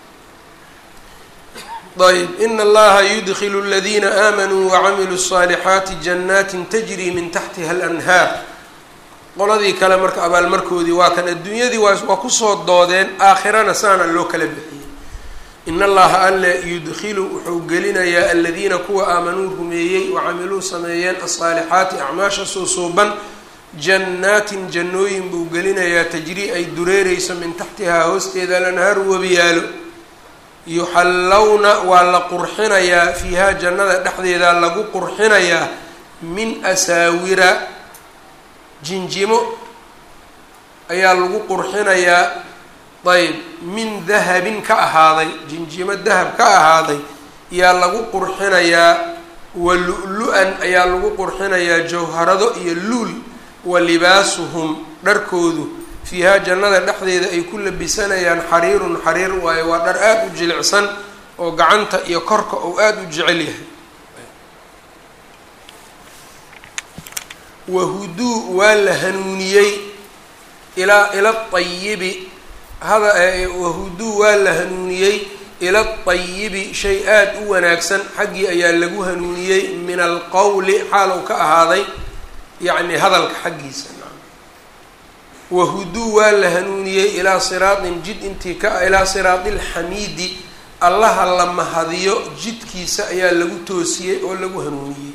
ayb in allaha yudkilu اladina aamanuu wacamiluu الصaalixaati janaatin tajri min taxtiha alanhaar qoladii kale marka abaalmarkoodii waa kan adduunyadii waa waa kusoo doodeen aakhirana saana loo kala bixiyey in allaha alle yudkilu wuxuu gelinayaa aladiina kuwa aamanuu rumeeyey wacamiluu sameeyeen asaalixaati acmaasha suusuuban jannaatin jannooyin buu gelinayaa tajrii ay dureereyso min taxtihaa hoosteeda alanhaaru webiyaalo yuxallawna waa la qurxinayaa fiihaa jannada dhexdeeda lagu qurxinayaa min asaawira jinjimo ayaa lagu qurxinayaa ayb min dahabin ka ahaaday jinjimo dahab ka ahaaday ayaa lagu qurxinayaa wa lu-lu-an ayaa lagu qurxinayaa jawharado iyo luul wa libaasuhum dharkoodu fiihaa jannada dhexdeeda ay ku labisanayaan xariirun xariir waayo waa dhar aada u jilicsan oo gacanta iyo korka uu aada u jecel yahay wahuduu waa la hanuuniyey ilaa ila ayibi hada wahuduu waa la hanuuniyey ila ayibi shay aada u wanaagsan xaggii ayaa lagu hanuuniyey min alqowli xaal uu ka ahaaday yacni hadalka xaggiisa wahuduu waa la hanuuniyey ilaa siraatin jid intii ka ilaa siraati alxamiidi allaha la mahadiyo jidkiisa ayaa lagu toosiyey oo lagu hanuuniyey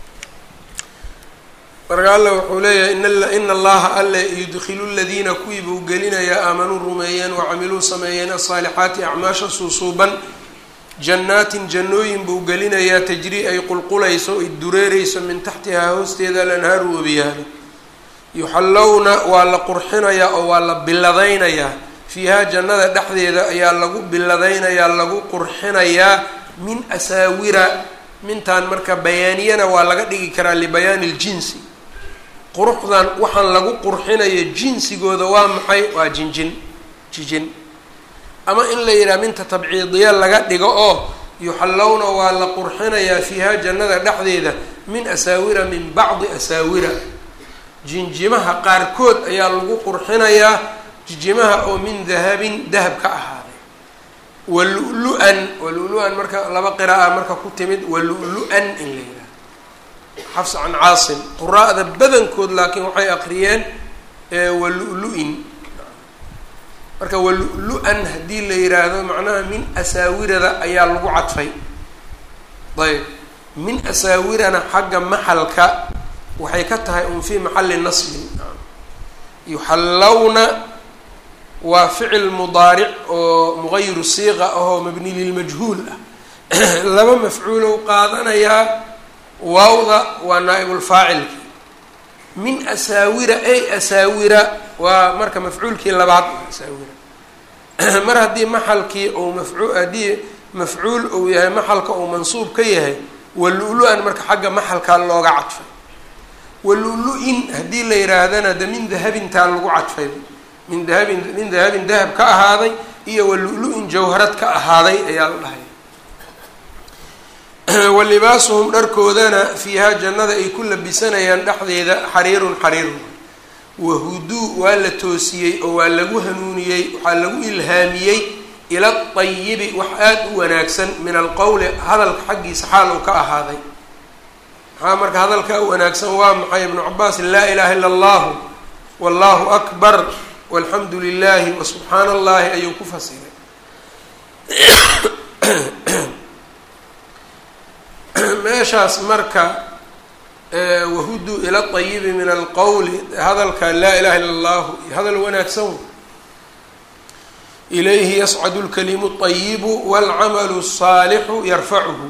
marka alla wuxuu leeyahay ina allaha alle yudkilu ladiina kuwii buu gelinayaa aamanuu rumeeyeen wacamiluu sameeyeen asaalixaati acmaasha suusuuban jannaatin jannooyin buu gelinayaa tajrii ay qulqulayso ay dureereyso min taxtihaa hoosteeda alanhaaru webiyaalo yuxallowna waa la qurxinayaa oo waa la biladaynayaa fiihaa jannada dhexdeeda ayaa lagu biladaynayaa lagu qurxinayaa min asaawira mintaan marka bayaaniyana waa laga dhigi karaa libayaani ljinsi quruxdan waxaan lagu qurxinayo jinsigooda waa maxay waa jinjin jijin ama in la yidhaha minta tabciidiya laga dhigo oo yuxallowna waa la qurxinayaa fiihaa jannada dhexdeeda min asaawira min bacdi asaawira jinjimaha qaarkood ayaa lagu qurxinayaa jinjimaha oo min dahabin dahab ka ahaaday walu-lu-an walu-lu-an marka laba qira'a marka ku timid walu-lu-an in la yidhaha xafs can caasim quraa'da badankood laakiin waxay aqriyeen walu-lu-in marka walu-lu-an haddii la yidhaahdo macnaha min asaawirada ayaa lagu cadfay ayb min asaawirana xagga maxalka waxay ka tahay un fii maxalli nasbin yuxallawna waa ficil mudaaric oo muqayiru siiqa ahoo mabni lilmajhuul ah laba mafcuulow qaadanayaa waawda waa naa'ibulfaacilki min asaawira ay asaawira waa marka mafcuulkii labaad asaawira mar haddii maxalkii uu mafcu haddii mafcuul uu yahay maxalka uu mansuub ka yahay walu-lu-an marka xagga maxalkaa looga cadfay walu-lu-in haddii la yihaahdana de min dahabintaa lagu cadfay min dahabin min dahabin dahab ka ahaaday iyo walu-lu-in jawharad ka ahaaday ayaa la dhahay walibaasuhum dharkoodana fiihaa jannada ay ku labisanayaan dhexdeeda xariirun xariirun wahuduu waa la toosiyey oo waa lagu hanuuniyey waxaa lagu ilhaamiyey ila ayibi wax aada u wanaagsan min alqowli hadalka xaggiisa xaal uu ka ahaaday maxaa marka hadalka u wanaagsan waa maxay ibnu cabaas laa ilaha illa allahu wallahu akbar walxamdu lilahi wasubxaana allahi ayuu ku fasiray meeshaas marka wahuduu ila ayibi min alqowli hadalka laa ilaha illa allahu hadal wanaagsan ilayhi yascadu lkalimu اطayibu wاlcamalu الsaalixu yarfacuhu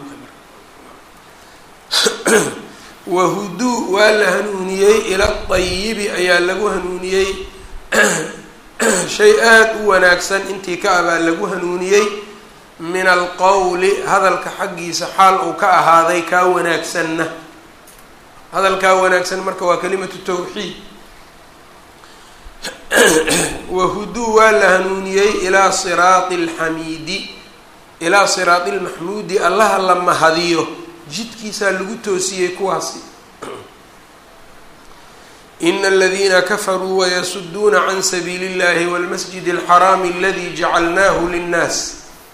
wahuduu waa la hanuuniyey ila ayibi ayaa lagu hanuuniyey shay aada u wanaagsan intii ka abaa lagu hanuuniyey min alqowli hadalka xaggiisa xaal uu ka ahaaday kaa wanaagsanna hadalkaa wanaagsan marka waa kalimatu tawxiid wahuduu waa la hanuuniyey ilaa siraati alxamiidi ilaa siraati lmaxmuudi allaha la mahadiyo jidkiisaa lagu toosiyey kuwaasi ina aladiina kafaruu wayasuduuna can sabiili اllahi wاlmasjid اlxaraami aladi jacalnaahu linnaas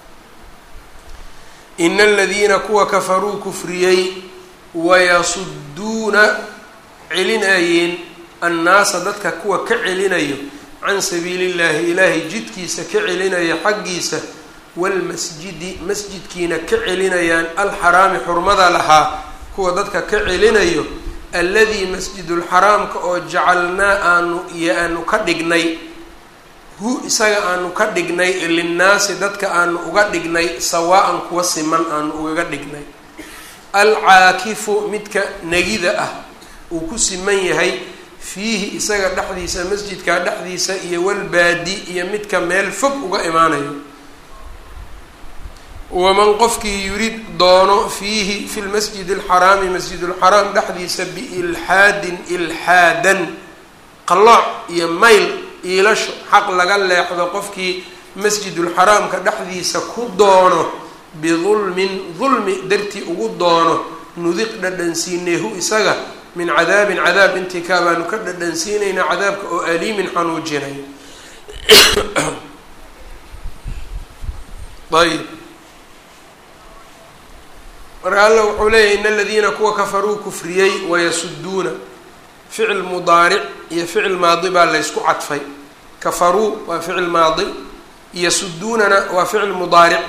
ina aladiina kuwa kafaruu kufriyey wayasuduuna celinayeen annaasa dadka kuwa ka celinayo can sabiili llahi ilaahay jidkiisa ka celinaya xaggiisa walmasjidi masjidkiina ka celinayaan alxaraami xurmada lahaa kuwa dadka ka celinayo alladii masjidulxaraamka oo jacalnaa aanu iyo aanu ka dhignay hu isaga aanu ka dhignay linnaasi dadka aanu uga dhignay sawaa-an kuwa siman aanu ugaga dhignay alcaakifu midka negida ah uu ku siman yahay fiihi isaga dhexdiisa masjidka dhexdiisa iyo walbaadi iyo midka meel fog uga imaanayo waman qofkii yurid doono fiihi fi lmasjid alxaraami masjidulxaraam dhexdiisa biilxaadin ilxaadan qalooc iyo mayl iilasho xaq laga leexdo qofkii masjidulxaraamka dhexdiisa ku doono bidulmin dulmi dartii ugu doono nudiq dhadhansiineehu isaga min cadaabin cadaab intii kaa baanu ka dhadhansiinaynaa cadaabka oo aliimin xanuujinay ayb marka alla wuxuu leeyahy in aladiina kuwa kafaruu kufriyey wayasuduuna ficil mudaaric iyo ficil maadi baa laysku cadfay kafaruu waa ficil maadi yasuduunana waa ficil mudaaric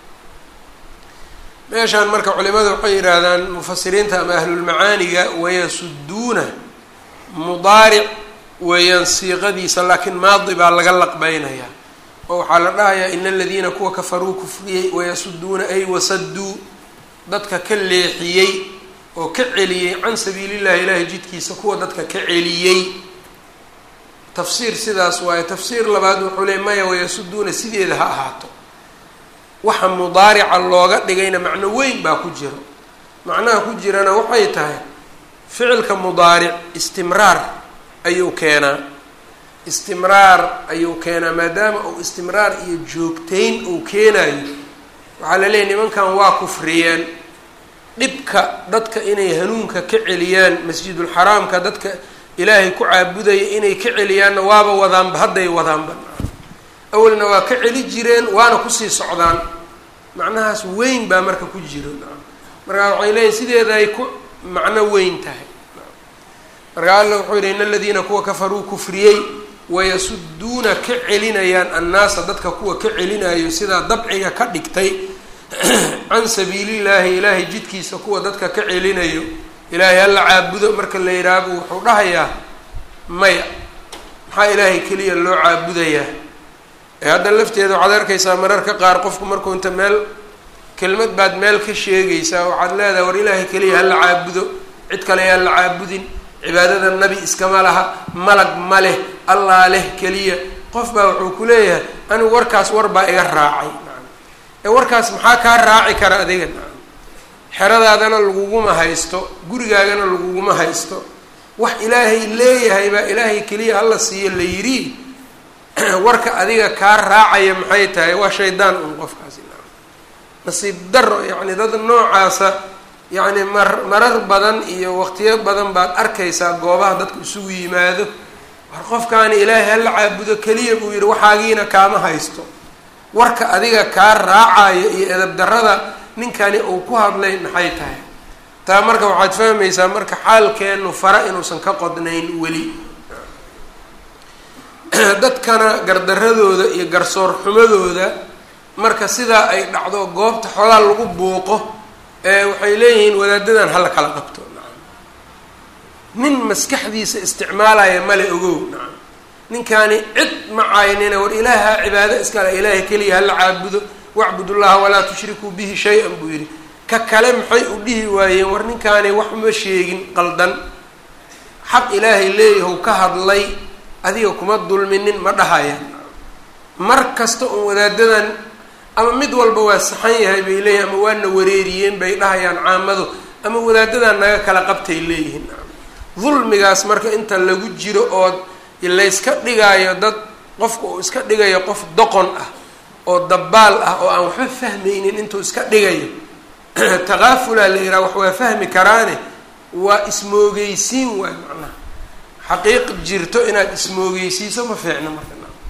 meeshaan marka culimada waxay yidhaahdaan mufasiriinta ama ahlulmacaaniga wayasuduuna mudaaric weeyaan siiqadiisa laakiin maadi baa laga laqbeynayaa oo waxaa la dhahayaa in aladiina kuwa kafaruu kufriyey wayasuduuna ay wasaduu dadka ka leexiyey oo ka celiyey can sabiilillahi ilaahay jidkiisa kuwa dadka ka celiyey tafsiir sidaas waaye tafsiir labaad wuxuu leey maya wayasuduuna sideeda ha ahaato waxa mudaarica looga dhigayna macno weyn baa ku jiro macnaha ku jirana waxay tahay ficilka mudaaric istimraar ayuu keenaa istimraar ayuu keenaa maadaama uu istimraar iyo joogtayn uu keenayo waxaa la leeyahy nimankan waa kufriyeen dhibka dadka inay hanuunka ka celiyaan masjidulxaraamka dadka ilaahay ku caabudaya inay ka celiyaanna waaba wadaanba hadday wadaanba awalna waa ka celi jireen waana kusii socdaan macnahaas weyn baa marka ku jiro markaa waxay leeyihin sideeda ay ku macno weyn tahay markaa alla wuxuu yihi in aladiina kuwa kafaruu kufriyey wayasuduuna ka celinayaan annaasa dadka kuwa ka celinayo sidaa dabciga ka dhigtay can sabiilillaahi ilaahay jidkiisa kuwa dadka ka celinayo ilaahay hala caabudo marka la yidhaaho wuxuu dhahayaa maya maxaa ilaahay keliya loo caabudayaa ee hadda lafteeda waxaad arkaysaa mararka qaar qofku markuu inta meel kelmad baad meel ka sheegaysaa waxaad leedahay war ilaahay keliya hala caabudo cid kale yaan la caabudin cibaadada nabi iskama laha malag ma leh allaa leh keliya qof baa wuxuu ku leeyahay anigu warkaas war baa iga raacay ee warkaas maxaa kaa raaci kara adiga xeradaadana laguguma haysto gurigaagana laguguma haysto wax ilaahay leeyahay baa ilaahay keliya hala siiyo la yidhi warka adiga kaa raacaya maxay tahay waa shaydaan un qofkaasi nasiib daro yacni dad noocaasa yacni mar marar badan iyo waqtiyo badan baad arkaysaa goobaha dadku isugu yimaado war qofkaani ilaahay hala caabudo keliya buu yidhi waxaagiina kaama haysto warka adiga kaa raacayo iyo edab darada ninkani uu ku hadlay maxay tahay taa marka waxaad fahmaysaa marka xaalkeenu fara inuusan ka qodnayn weli dadkana gardaradooda iyo garsoor xumadooda marka sidaa ay dhacdo goobta xoogaa lagu buuqo ee waxay leeyihiin wadaadadan hala kala qabto nacam nin maskaxdiisa isticmaalaya male ogow nacam ninkaani cid ma caynina war ilaaha cibaado iskale ilaahay keliya hala caabudo wacbud ullaha walaa tushrikuu bihi shay-an buu yidhi ka kale maxay u dhihi waayeen war ninkaani wax ma sheegin qaldan xaq ilaahay leeyahow ka hadlay adiga kuma dulminin ma dhahayaan mar kasta un wadaadadan ama mid walba waa saxan yahay bay leeyihin ama waana wareeriyeen bay dhahayaan caamadu ama wadaadadan naga kala qabtay leeyihiin dulmigaas marka inta lagu jiro oo layska dhigaayo dad qofka uu iska dhigayo qof doqon ah oo dabaal ah oo aan waxba fahmaynin intuu iska dhigayo takaafulaa la yidhaha wax waa fahmi karaane waa ismoogeysiin waay macnaha xaqiiq jirto inaad ismoogeysiiso ma fiicno marka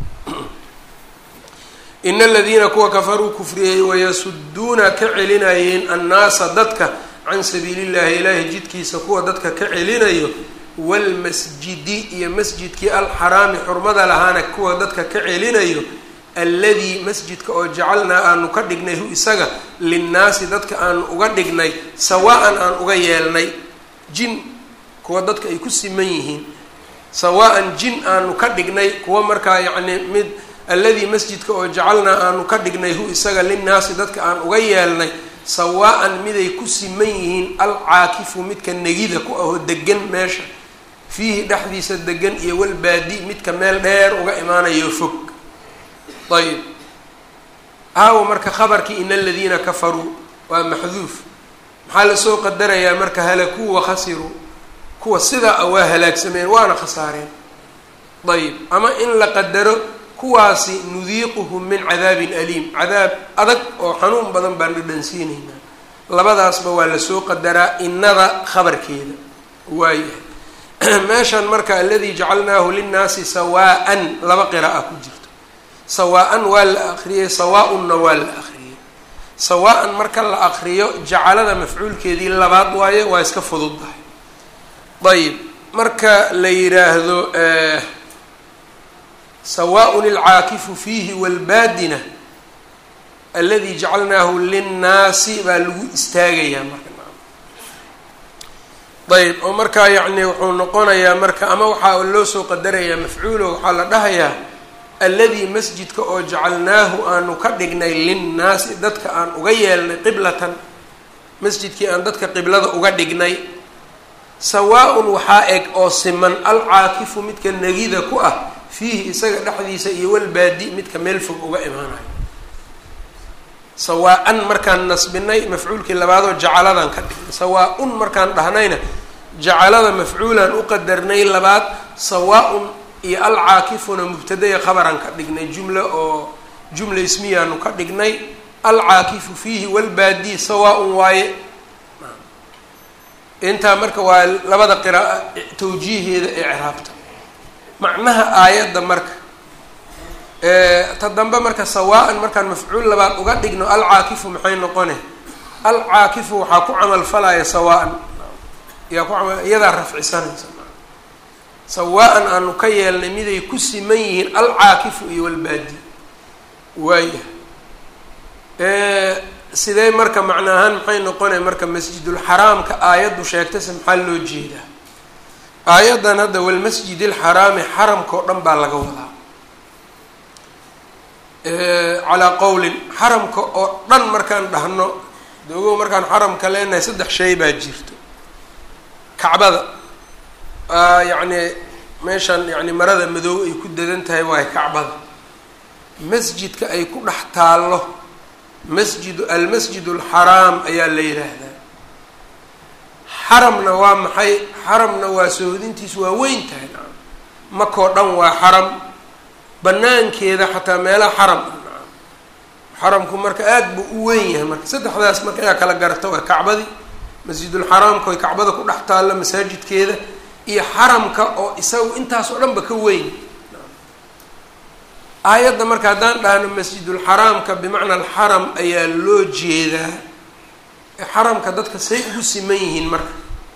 in aladiina kuwa kafaruu kufriyey wayasuduuna ka celinayeen annaasa dadka can sabiili llahi ilaahi jidkiisa kuwa dadka ka celinayo waalmasjidi iyo masjidkii alxaraami xurmada lahaana kuwa dadka ka celinayo alladii masjidka oo jacalnaa aanu ka dhignay hu isaga linnaasi dadka aanu uga dhignay sawaa-an aan uga yeelnay jin kuwa dadka ay ku siman yihiin sawaa-an jin aanu ka dhignay kuwa markaa yacni mid alladii masjidka oo jacalnaa aanu ka dhignay hu isaga linnaasi dadka aan uga yeelnay sawaa-an miday ku siman yihiin alcaakifu midka negida ku ahoo degan meesha fiihi dhexdiisa degan iyo walbaadi midka meel dheer uga imaanayo fog ayb aawo marka khabarkii in aladiina kafaruu waa maxduuf maxaa lasoo qadarayaa marka halakuu wakhasiruu kuwa sidaa a waa halaagsameen waana khasaareen ayb ama in la qadaro kuwaasi nudiiquhum min cadaabin aliim cadaab adag oo xanuun badan baan dhadhansiinaynaa labadaasba waa lasoo qadaraa innada khabarkeeda waayahay meeshan marka aladii jacalnaahu linnaasi sawaa-an laba qira'a ku jirto sawaa-an waa la akriyey sawaa-unna waa la akriyey sawaa-an marka la akriyo jacalada mafcuulkeedii labaad waaye waa iska fududdahay ayib marka la yidhaahdo sawaaء ilcaakifu fiihi wاlbaadina aladi jacalnaahu linnaasi baa lagu istaagayaa marka ayb oo markaa yacni wuxuu noqonayaa marka ama waxaa loo soo qadarayaa mafcuulo waxaa la dhahayaa alladii masjidka oo jacalnaahu aanu ka dhignay linnaasi dadka aan uga yeelnay qiblatan masjidkii aan dadka qiblada uga dhignay sawaa-un waxaa eg oo siman alcaakifu midka negida ku ah fiihi isaga dhexdiisa iyo walbaadi midka meel fog uga imaanayo sawaa-an markaan nasbinay mafcuulkii labaadoo jacaladan ka dhignay sawaa-un markaan dhahnayna jacalada mafcuulaan u qadarnay labaad sawaa-un iyo alcaakifuna mubtadaya khabaran ka dhignay jumla oo jumla ismiyaanu ka dhignay alcaakifu fiihi walbaadi sawaa-un waaye intaa marka waa labada qira'a tawjiiheeda ee ciraabta macnaha aayadda marka ta dambe marka sawaa-an markaan mafcuul labaad uga dhigno alcaakifu maxay noqone alcaakifu waxaa ku camal falaya sawaa-an yaa ku camal iyadaa rafcisanaysa sawaa-an aanu ka yeelnay miday ku siman yihiin alcaakifu iyo walbaadi waaya sidee marka macna ahaan maxay noqonay marka masjidulxaraamka aayaddu sheegtayse maxaa loo jeedaa aayaddan hadda walmasjid alxaraami xaramka oo dhan baa laga wadaa calaa qowlin xaramka oo dhan markaan dhahno dogow markaan xaramka leenahay saddex shay baa jirto kacbada yacni meeshan yani marada madow ay ku dadan tahay waayo kacbada masjidka ay ku dhex taallo masjid almasjid alxaraam ayaa la yidhaahdaa xaramna waa maxay xaramna waa sohodintiisu waa weyn tahay nacam makoo dhan waa xaram banaankeeda xataa meelaha xaram ah nacam xaramku marka aada buu u weyn yahay marka saddexdaas marka ayaa kala garata waa kacbadii masjidulxaraamka oy kacbada ku dhex taallo masaajidkeeda iyo xaramka oo isagu intaas oo dhan ba ka weyn aayadda marka haddaan dhahno masjidulxaraamka bimacna alxaram ayaa loo jeedaa xaramka dadka say ugu siman yihiin marka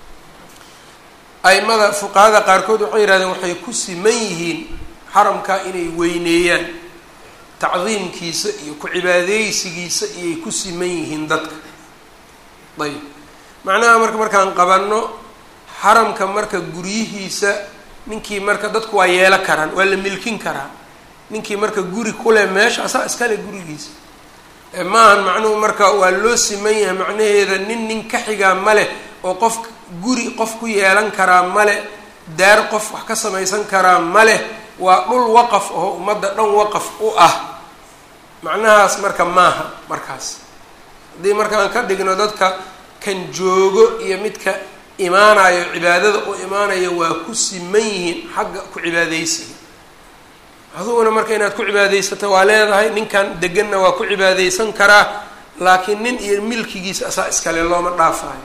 aimada fuqahada qaarkood waxay yihahdeen waxay ku siman yihiin xaramka inay weyneeyaan tacdiimkiisa iyo ku cibaadeysigiisa iyay ku siman yihiin dadka ayb macnaha marka markaan qabanno xaramka marka guryihiisa ninkii marka dadku waa yeelo karaan waa la milkin karaa ninkii marka guri kuleh meesha asaa iskale gurigiisa maahan macnuhu marka waa loo siman yahay macnaheeda nin nin ka xigaa male oo qof guri qof ku yeelan karaa male daar qof wax ka samaysan karaa male waa dhul waqaf oo ummadda dhan waqaf u ah macnahaas marka maaha markaas haddii markaan ka dhigno dadka kan joogo iyo midka imaanayo cibaadada u imaanayo waa ku siman yihiin xagga ku cibaadeysiga aduguna marka inaad ku cibaadeysato waa leedahay ninkan deganna waa ku cibaadeysan karaa laakiin nin iyo milkigiisa asaa iskale looma dhaafayo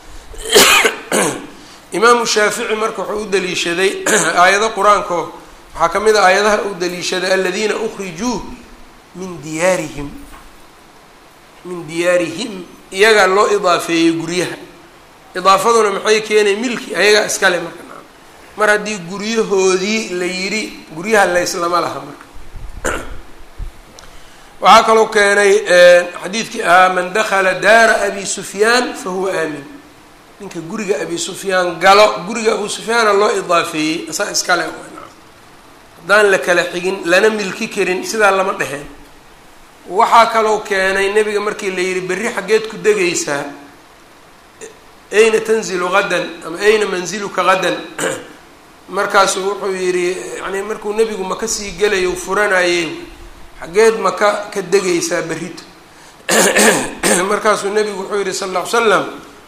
imaamu shaafici marka wuxuu u daliishaday aayado qur-aanko waxaa ka mid a aayadaha u daliishaday aladiina ukrijuu min diyaarihim min diyaarihim iyagaa loo idaafeeyey guryaha idaafaduna maxay keenay milki ayagaa iskale marka mar haddii guryahoodii la yidhi guryaha layslama laha marka waxaa kaloo keenay xadiidkii ahaa man dakala daara abi sufyaan fa huwa aamin ninka guriga abi sufyaan galo guriga abu sufyaana loo idaafeeyey asaa iskale haddaan la kala xigin lana milki karin sidaa lama dheheen waxaa kaloo keenay nebiga markii la yidhi berri xaggeed ku degaysaa ayna tanzilu qadan ama ayna manziluka qadan markaasuu wuxuu yidhi yani markuu nebigu maka sii gelayo u furanayey xaggeed maka ka degaysaa berrito markaasuu nebigu wuxuu yihi sal lla ly slam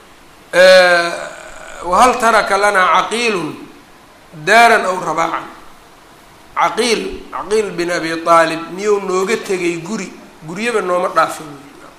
wahal taraka lanaa caqiilun daaran aw rabaacan caqiil caqiil bin abi aalib miyuu nooga tegay guri guryaba nooma dhaafin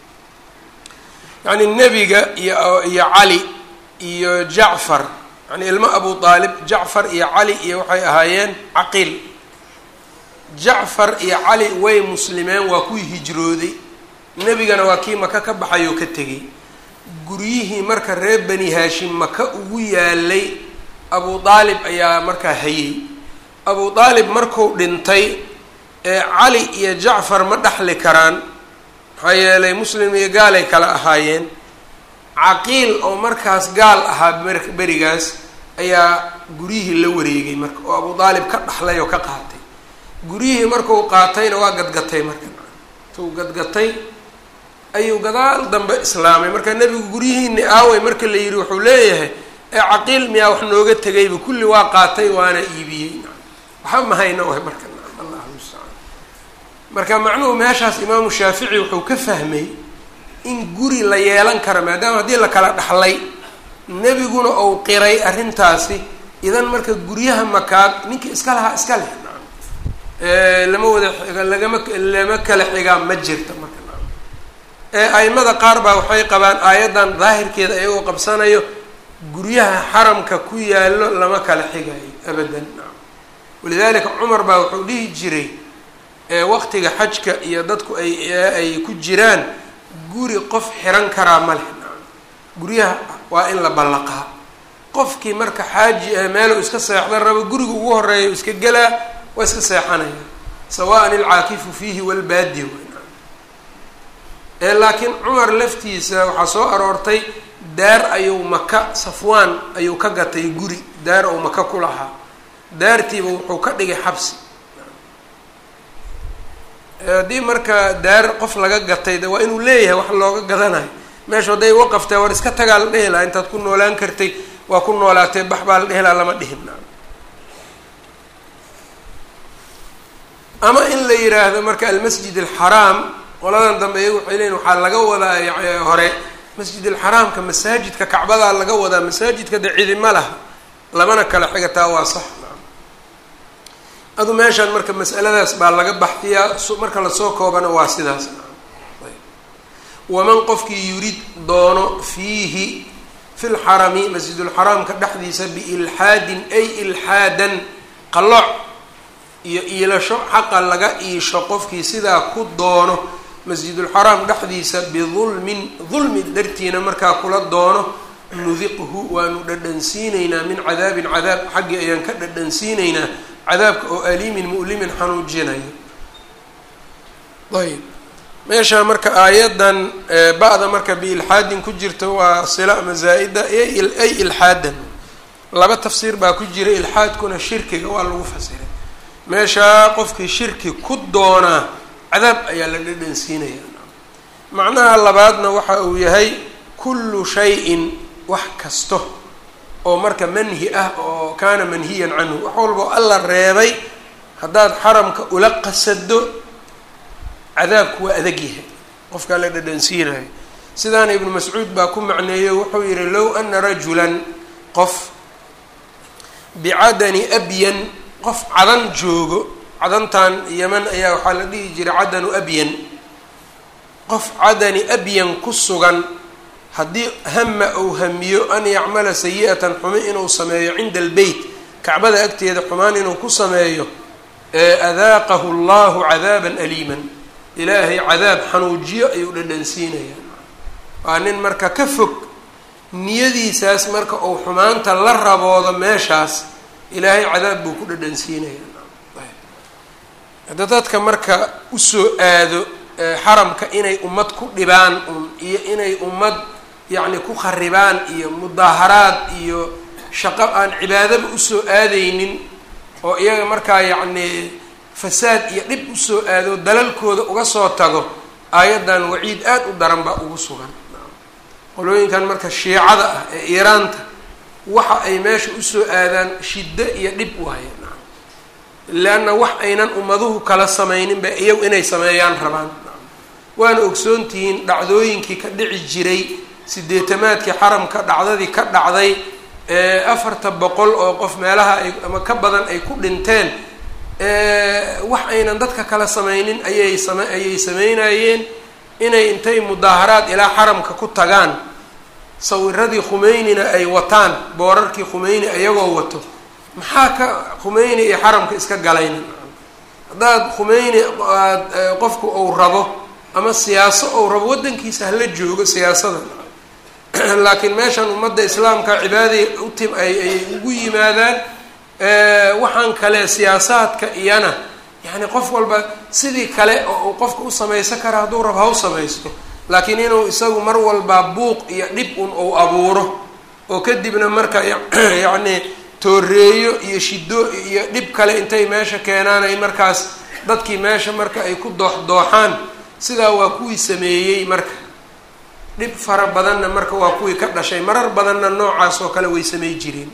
yacni nebiga iyo iyo cali iyo jacfar yani ilmo abu aalib jacfar iyo cali iyo waxay ahaayeen caqiil jacfar iyo cali way muslimeen waa kuwii hijrooday nebigana waa kii maka ka baxay oo ka tegay guryihii marka reer bani haashim maka ugu yaalay abu aalib ayaa markaa hayay abu aalib marku dhintay ee cali iyo jacfar ma dhexli karaan maxaa yeelay muslim iyo gaalay kala ahaayeen caqiil oo markaas gaal ahaa berigaas ayaa guryihii la wareegay marka oo abu aalib ka dhaxlay oo ka qaatay guryihii markuu qaatayna waa gadgatay marka intuu gadgatay ayuu gadaal dambe islaamay marka nebigu guryihiini aaway marka la yidhi wuxuu leeyahay ee caqiil miyaa wax nooga tegayba kulli waa qaatay waana iibiyey waxba mahayna waay marka allah mustacaan marka macnuhu meeshaas imaamu shaafici wuxuu ka fahmay in guri la yeelan karo maadaama haddii la kala dhaxlay nebiguna ou qiray arrintaasi idan marka guryaha makaad ninkii iska lahaa iska leh lama wada lagama lama kala xigaa ma jirta marka ee aimada qaar baa waxay qabaan aayaddan daahirkeeda ayagoo qabsanayo guryaha xaramka ku yaallo lama kala xigayo abadan walidalika cumar baa wuxuu dhihi jiray waqtiga xajka iyo dadku ay ay ku jiraan guri qof xiran karaa ma leh guryaha waa in la ballaqaa qofkii marka xaaji ah meeluu iska seexdan rabo guriga ugu horeeya iska gelaa waa iska seexanaya sawaan ilcaakifu fiihi walbaadi laakiin cumar laftiisa waxaa soo aroortay daar ayuu maka safwaan ayuu ka gatay guri daar ou maka ku lahaa daartiiba wuxuu ka dhigay xabsi haddii marka daar qof laga gatay de waa inuu leeyahay wax looga gadanayo meesha hadday waqaftay war iska tagaa la dhehi lahaa intaad ku noolaan kartay waa ku noolaatee bax baa la dhehi lahaa lama dhihin ama in la yiraahdo marka almasjid alxaraam qoladan dambe iyagu waxay leeyiin waxaa laga wadaa hore masjid alxaraamka masaajidka kacbadaa laga wadaa masaajidka de cidima laha lamana kala xigataa waa sax adu meeshaan marka masaladaas baa laga baxdiyaa marka lasoo koobana waa sidaas waman qofkii yurid doono fiihi fi lxarami masjidulxaraamka dhexdiisa biilxaadin ay ilxaadan qalooc iyo iilasho xaqa laga iisho qofkii sidaa ku doono masjidulxaraam dhexdiisa bidulmin dulmi dartiina markaa kula doono nudiqhu waanu dhadhansiinaynaa min cadaabin cadaab xaggii ayaan ka dhadhansiinaynaa cadaabka oo aliimin mu'limin xanuujinayo ayb meeshaa marka aayadan ba-da marka biilxaadin ku jirta waa sila ama zaa-ida ay ilxaadan laba tafsiir baa ku jira ilxaadkuna shirkiga waa lagu fasiray meeshaa qofkii shirki ku doonaa cadaab ayaa la dhadhansiinaya macnaha labaadna waxa uu yahay kullu shayin wax kasto oo marka manhi ah oo kaana manhiyan canhu wax walbao alla reebay haddaad xaramka ula qasado cadaabku waa adag yahay qofkaa la dhadhansiinayo sidaana ibnu mascuud baa ku macneeyo wuxuu yihi low ana rajulan qof bicadani abyan qof cadan joogo cadantan yeman ayaa waxaa la dhihi jiray cadanu abyan qof cadani abyan ku sugan haddii hama ou hamiyo an yacmala sayi-atan xumi inuu sameeyo cinda albeyt kacbada agteeda xumaan inuu ku sameeyo adaaqahu allahu cadaaban aliiman ilaahay cadaab xanuujiyo ayuu dhadhansiinayaa waa nin marka ka fog niyadiisaas marka uu xumaanta la raboodo meeshaas ilaahay cadaab buu ku dhadhansiinayaa hadda dadka marka usoo aado xaramka inay ummad ku dhibaan un iyo inay ummad yacni ku kharibaan iyo mudaaharaad iyo shaqo aan cibaadaba usoo aadaynin oo iyaga markaa yacni fasaad iyo dhib usoo aado dalalkooda uga soo tago aayaddan waciid aad u daran baa ugu sugan qolooyinkan marka shiicada ah ee iiraanta waxa ay meesha usoo aadaan shiddo iyo dhib waaye leanna wax aynan ummaduhu kala samaynin ba iyagu inay sameeyaan rabaan waana ogsoontihiin dhacdooyinkii ka dhici jiray sideetamaadkii xaramka dhacdadii ka dhacday ee afarta boqol oo qof meelaha ay ama ka badan ay ku dhinteen wax aynan dadka kala samaynin ayay same ayay sameynayeen inay intay mudaaharaad ilaa xaramka ku tagaan sawiradii khumeynina ay wataan boorarkii khumeyni ayagoo wato maxaa ka khumeyni iyo xaramka iska galayna haddaad khumeyni aad qofku ou rabo ama siyaaso ou rabo waddankiisa hala joogo siyaasada laakiin meeshan ummadda islaamka cibaadai utim ay ay ugu yimaadaan waxaan kale siyaasaadka iyana yacni qof walba sidii kale oo uu qofka u samaysan kara hadduu rabo ha u samaysto laakiin inuu isagu mar walba buuq iyo dhib un uu abuuro oo kadibna marka yacni tooreeyo iyo shido iyo dhib kale intay meesha keenaan ay markaas dadkii meesha marka ay ku dooxdooxaan sidaa waa kuwii sameeyey marka dhib fara badanna marka waa kuwii ka dhashay marar badanna noocaas oo kale way samey jireen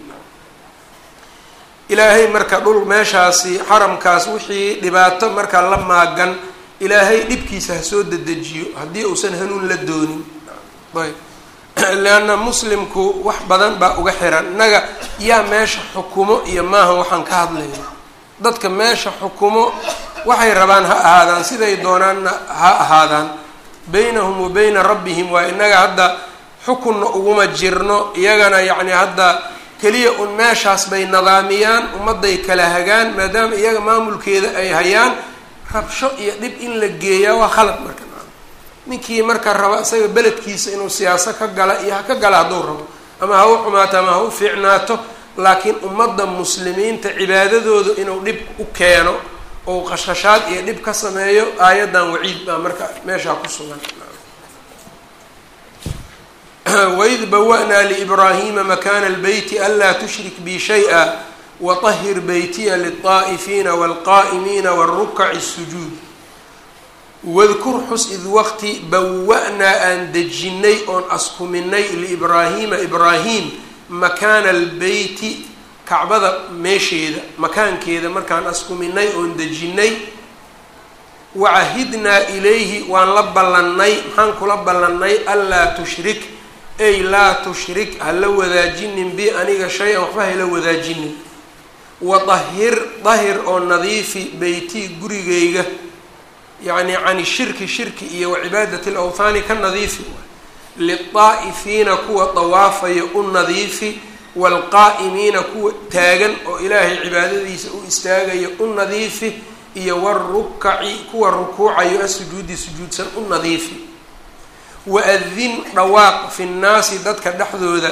ilaahay marka dhul meeshaasi xaramkaas wixii dhibaato marka la maagan ilaahay dhibkiisa ha soo dedejiyo haddii uusan hanuun la doonin ayb leanna muslimku wax badan baa uga xiran innaga yaa meesha xukumo iyo maaha waxaan ka hadlayno dadka meesha xukumo waxay rabaan ha ahaadaan siday doonaanna ha ahaadaan baynahum wa bayna rabbihim waa innaga hadda xukunna uguma jirno iyagana yacni hadda keliya un meeshaas bay nidaamiyaan ummadday kala hagaan maadaama iyaga maamulkeeda ay hayaan rabsho iyo dhib in la geeyaa waa khalad marka ninkii marka raba isaga beledkiisa inuu siyaaso ka gala iyo ha ka gala hadduu rabo ama ha u xumaato ama ha u fiicnaato laakiin ummadda muslimiinta cibaadadooda inuu dhib u keeno ou qashqashaad iyo dhib ka sameeyo aayaddan waciid baa marka meeshaa ku sugan waid bawa-naa liibraahiima makaana albeyti anlaa tushrik bi shay-a waطahir beytiya lilطaa'ifiina wاlqaa'imiina wاlrukaci الsujuud wadkur xus id waqti bawa-naa aan dejinnay oon askuminay liibraahiima ibraahim makaana albeyti kacbada meesheeda makaankeeda markaan askuminay oon dejinnay wacahidnaa ilayhi waan la ballannay maxaan kula ballannay anlaa tushrik ay laa tushrik hala wadaajinin bi aniga shay-an waxba hala wadaajinin wadahir dahir oo nadiifi beytii gurigayga yacni cani shirki shirki iyo wacibaadati alawthaani ka nadiifi lilطaa'ifiina kuwa dawaafaya u nadiifi waalqaa'imiina kuwa taagan oo ilaahay cibaadadiisa u istaagaya u nadiifi iyo warukaci kuwa rukuucayo asujuudi sujuudsan u nadiifi waadin dhawaaq fi nnaasi dadka dhexdooda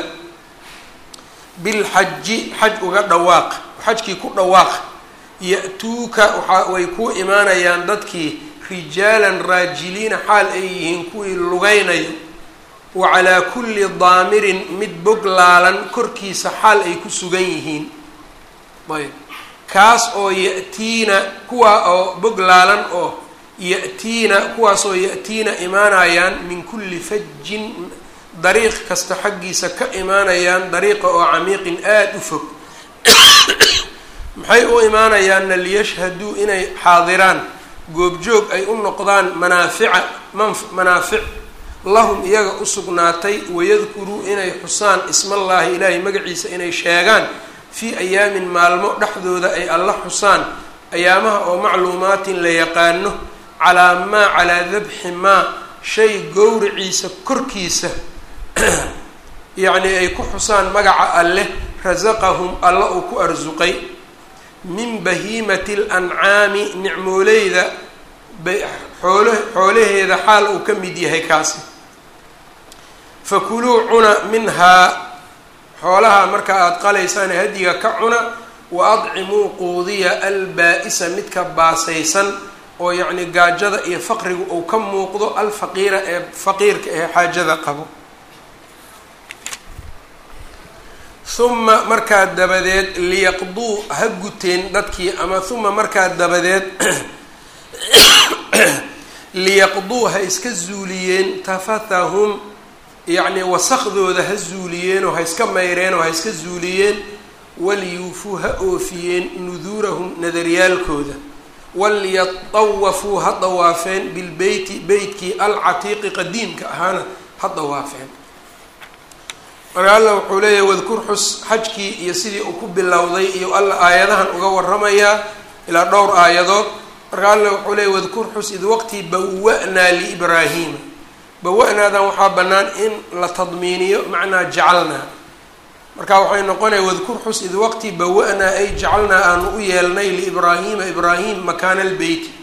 bilxaji xaj uga dhawaaq xajkii ku dhawaaq ya-tuuka waxa way ku imaanayaan dadkii rijaalan raajiliina xaal ay yihiin kuwii lugaynayo wa calaa kulli daamirin mid boglaalan korkiisa xaal ay ku sugan yihiin ayb kaas oo ya-tiina kuwaa oo boglaalan oo ya-tiina kuwaasoo ya-tiina imaanayaan min kulli fajin dariiq kasta xaggiisa ka imaanayaan dariiqa oo camiiqin aada u fog maxay u imaanayaanna liyashhaduu inay xaadiraan goobjoog ay u noqdaan manaafica man manaafic lahum iyaga u sugnaatay wayadkuruu inay xusaan ismallaahi ilaahay magaciisa inay sheegaan fii ayaamin maalmo dhexdooda ay alla xusaan ayaamaha oo macluumaatin la yaqaano calaa maa calaa dabxi maa shay gowriciisa korkiisa yacnii ay ku xusaan magaca alleh rasaqahum alla uu ku arsuqay min bahiimati alancaami nicmooleyda xoolo xoolaheeda xaal uu ka mid yahay kaasi fakuluu cuna minhaa xoolaha marka aada qalaysaan hadiga ka cuna wa adcimuu quudiya albaa-isa midka baasaysan oo yacni gaajada iyo faqriga uu ka muuqdo alfaqiira ee faqiirka ee xaajada qabo huma markaa dabadeed liyaqduu ha guteen dadkii ama huma markaa dabadeed liyaqduu ha iska zuuliyeen tafathahum yacnii wasakdooda ha zuuliyeen oo ha iska mayreen oo ha iska zuuliyeen waliyuufuu ha oofiyeen nuduurahum nadaryaalkooda walyatawafuu ha dawaafeen bilbeyti beytkii alcatiiqi qadiimka ahaana ha dawaafeen marka alla wuxuu leeyahay wadkur xus xajkii iyo sidii uu ku bilowday iyo alla aayadahan uga waramayaa ilaa dhowr aayadood marka alla wuxuu leeyahy wadkur xus id waqtii bawa-naa liibraahiima bawa-naadan waxaa bannaan in la tadmiiniyo macnaa jacalnaa marka waxay noqonaya wadkur xus id waqtii bawa-naa ay jacalnaa aanu u yeelnay liibraahiima ibraahim makaana albeyti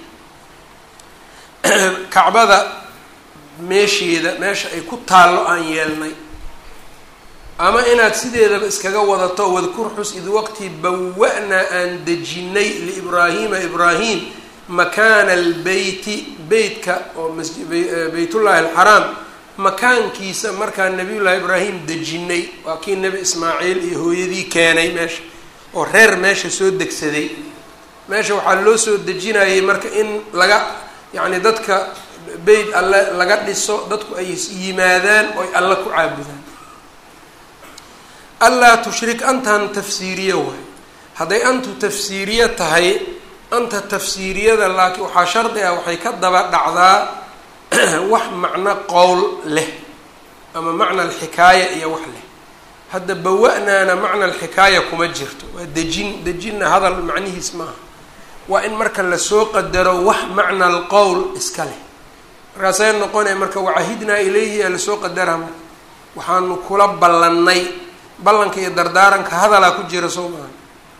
kacbada meesheeda meesha ay ku taallo aan yeelnay ama inaad sideedaba iskaga wadato wadkur xus id waqtii bawa-naa aan dejinnay liibraahiima ibraahim makaana albeyti beytka oo beytullaahi alxaraam makaankiisa markaa nabiyullaahi ibraahim dejinnay waa kii nebi ismaaciil iyo hooyadii keenay meesha oo reer meesha soo degsaday meesha waxaa loo soo dejinayay marka in laga yacni dadka beyt alle laga dhiso dadku ay yimaadaan oy alle ku caabudaan allaa tushrik antan tafsiiriye waay hadday antu tafsiiriye tahay anta tafsiiriyada laakiin waxaa shardi ah waxay ka daba dhacdaa wax macno qowl leh ama macna alxikaaya iyo wax leh hadda bawa-naana macna alxikaaya kuma jirto waa dejin dejinna hadal macnihiis maaha waa in marka lasoo qadaro wax macna alqowl iska leh markaasay noqonaya marka wacahidnaa ilayhi aa lasoo qadaraa marka waxaanu kula ballannay ballanka iyo dardaaranka hadalaa ku jira soo maaha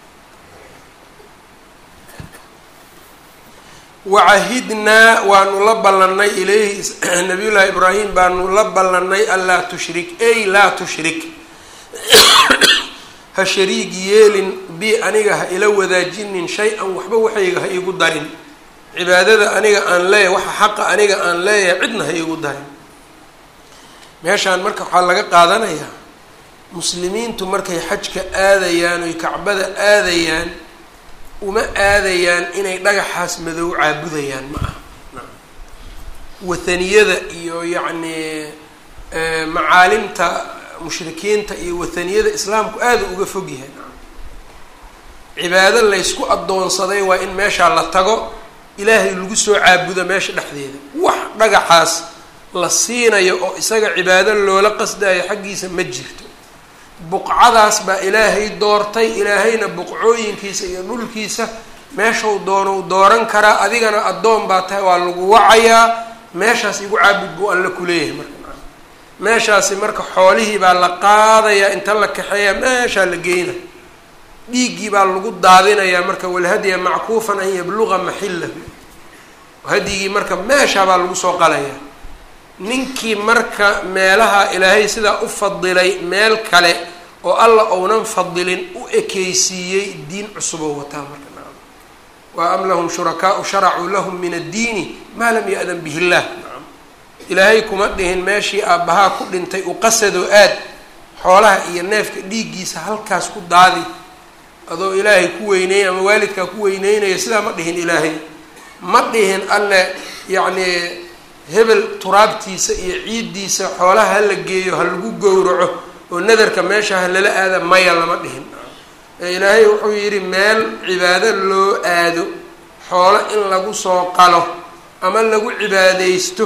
wacahidnaa waanu la ballannay ilayhi nabiyullaahi ibraahim baanu la ballannay anlaa tushrik ey laa tushrik ha shariig yeelin bi aniga ha ila wadaajinin shay-an waxba waxayga ha iigu darin cibaadada aniga aan leeyahay waxa xaqa aniga aan leeyahay cidna ha iigu darin meeshaan marka waxaa laga qaadanayaa muslimiintu markay xajka aadayaan oy kacbada aadayaan uma aadayaan inay dhagaxaas madow caabudayaan ma aha wathaniyada iyo yacnii macaalimta mushrikiinta iyo wathaniyada islaamku aada uga fog yahay cibaado laysku addoonsaday waa in meeshaa la tago ilaahay lagu soo caabudo meesha dhexdeeda wax dhagaxaas la siinayo oo isaga cibaado loola qasdayo xaggiisa ma jirto buqcadaas baa ilaahay doortay ilaahayna buqcooyinkiisa iyo dhulkiisa meeshau doonou dooran karaa adigana addoon baa tahay waa lagu wacayaa meeshaas igu caabud buu alla kuleeyahay marka meeshaasi marka xoolihii baa la qaadayaa inta la kaxeeyaa meeshaa la geyna dhiiggii baa lagu daadinayaa marka walhadya mackuufan an yabluga maxillahu hadyigii marka meeshaa baa lagu soo qalayaa ninkii marka meelaha ilaahay sidaa u fadilay meel kale oo alla ounan fadilin u ekeysiiyey diin cusuboo wataa marka nacam wa am lahum shurakaau sharacuu lahum min addiini maa lam ya-dan bihi illah nacam ilaahay kuma dhihin meeshii aabbahaa ku dhintay u qasadoo aad xoolaha iyo neefka dhiiggiisa halkaas ku daadi adoo ilaahay ku weyneynay ama waalidkaa ku weyneynaya sidaa ma dhihin ilaahay ma dhihin alle yacnii hebel turaabtiisa iyo ciiddiisa xoolaha ha la geeyo ha lagu gowraco oo nadarka meesha ha lala aada maya lama dhihin ee ilaahay wuxuu yidhi meel cibaado loo aado xoolo in lagu soo qalo ama lagu cibaadeysto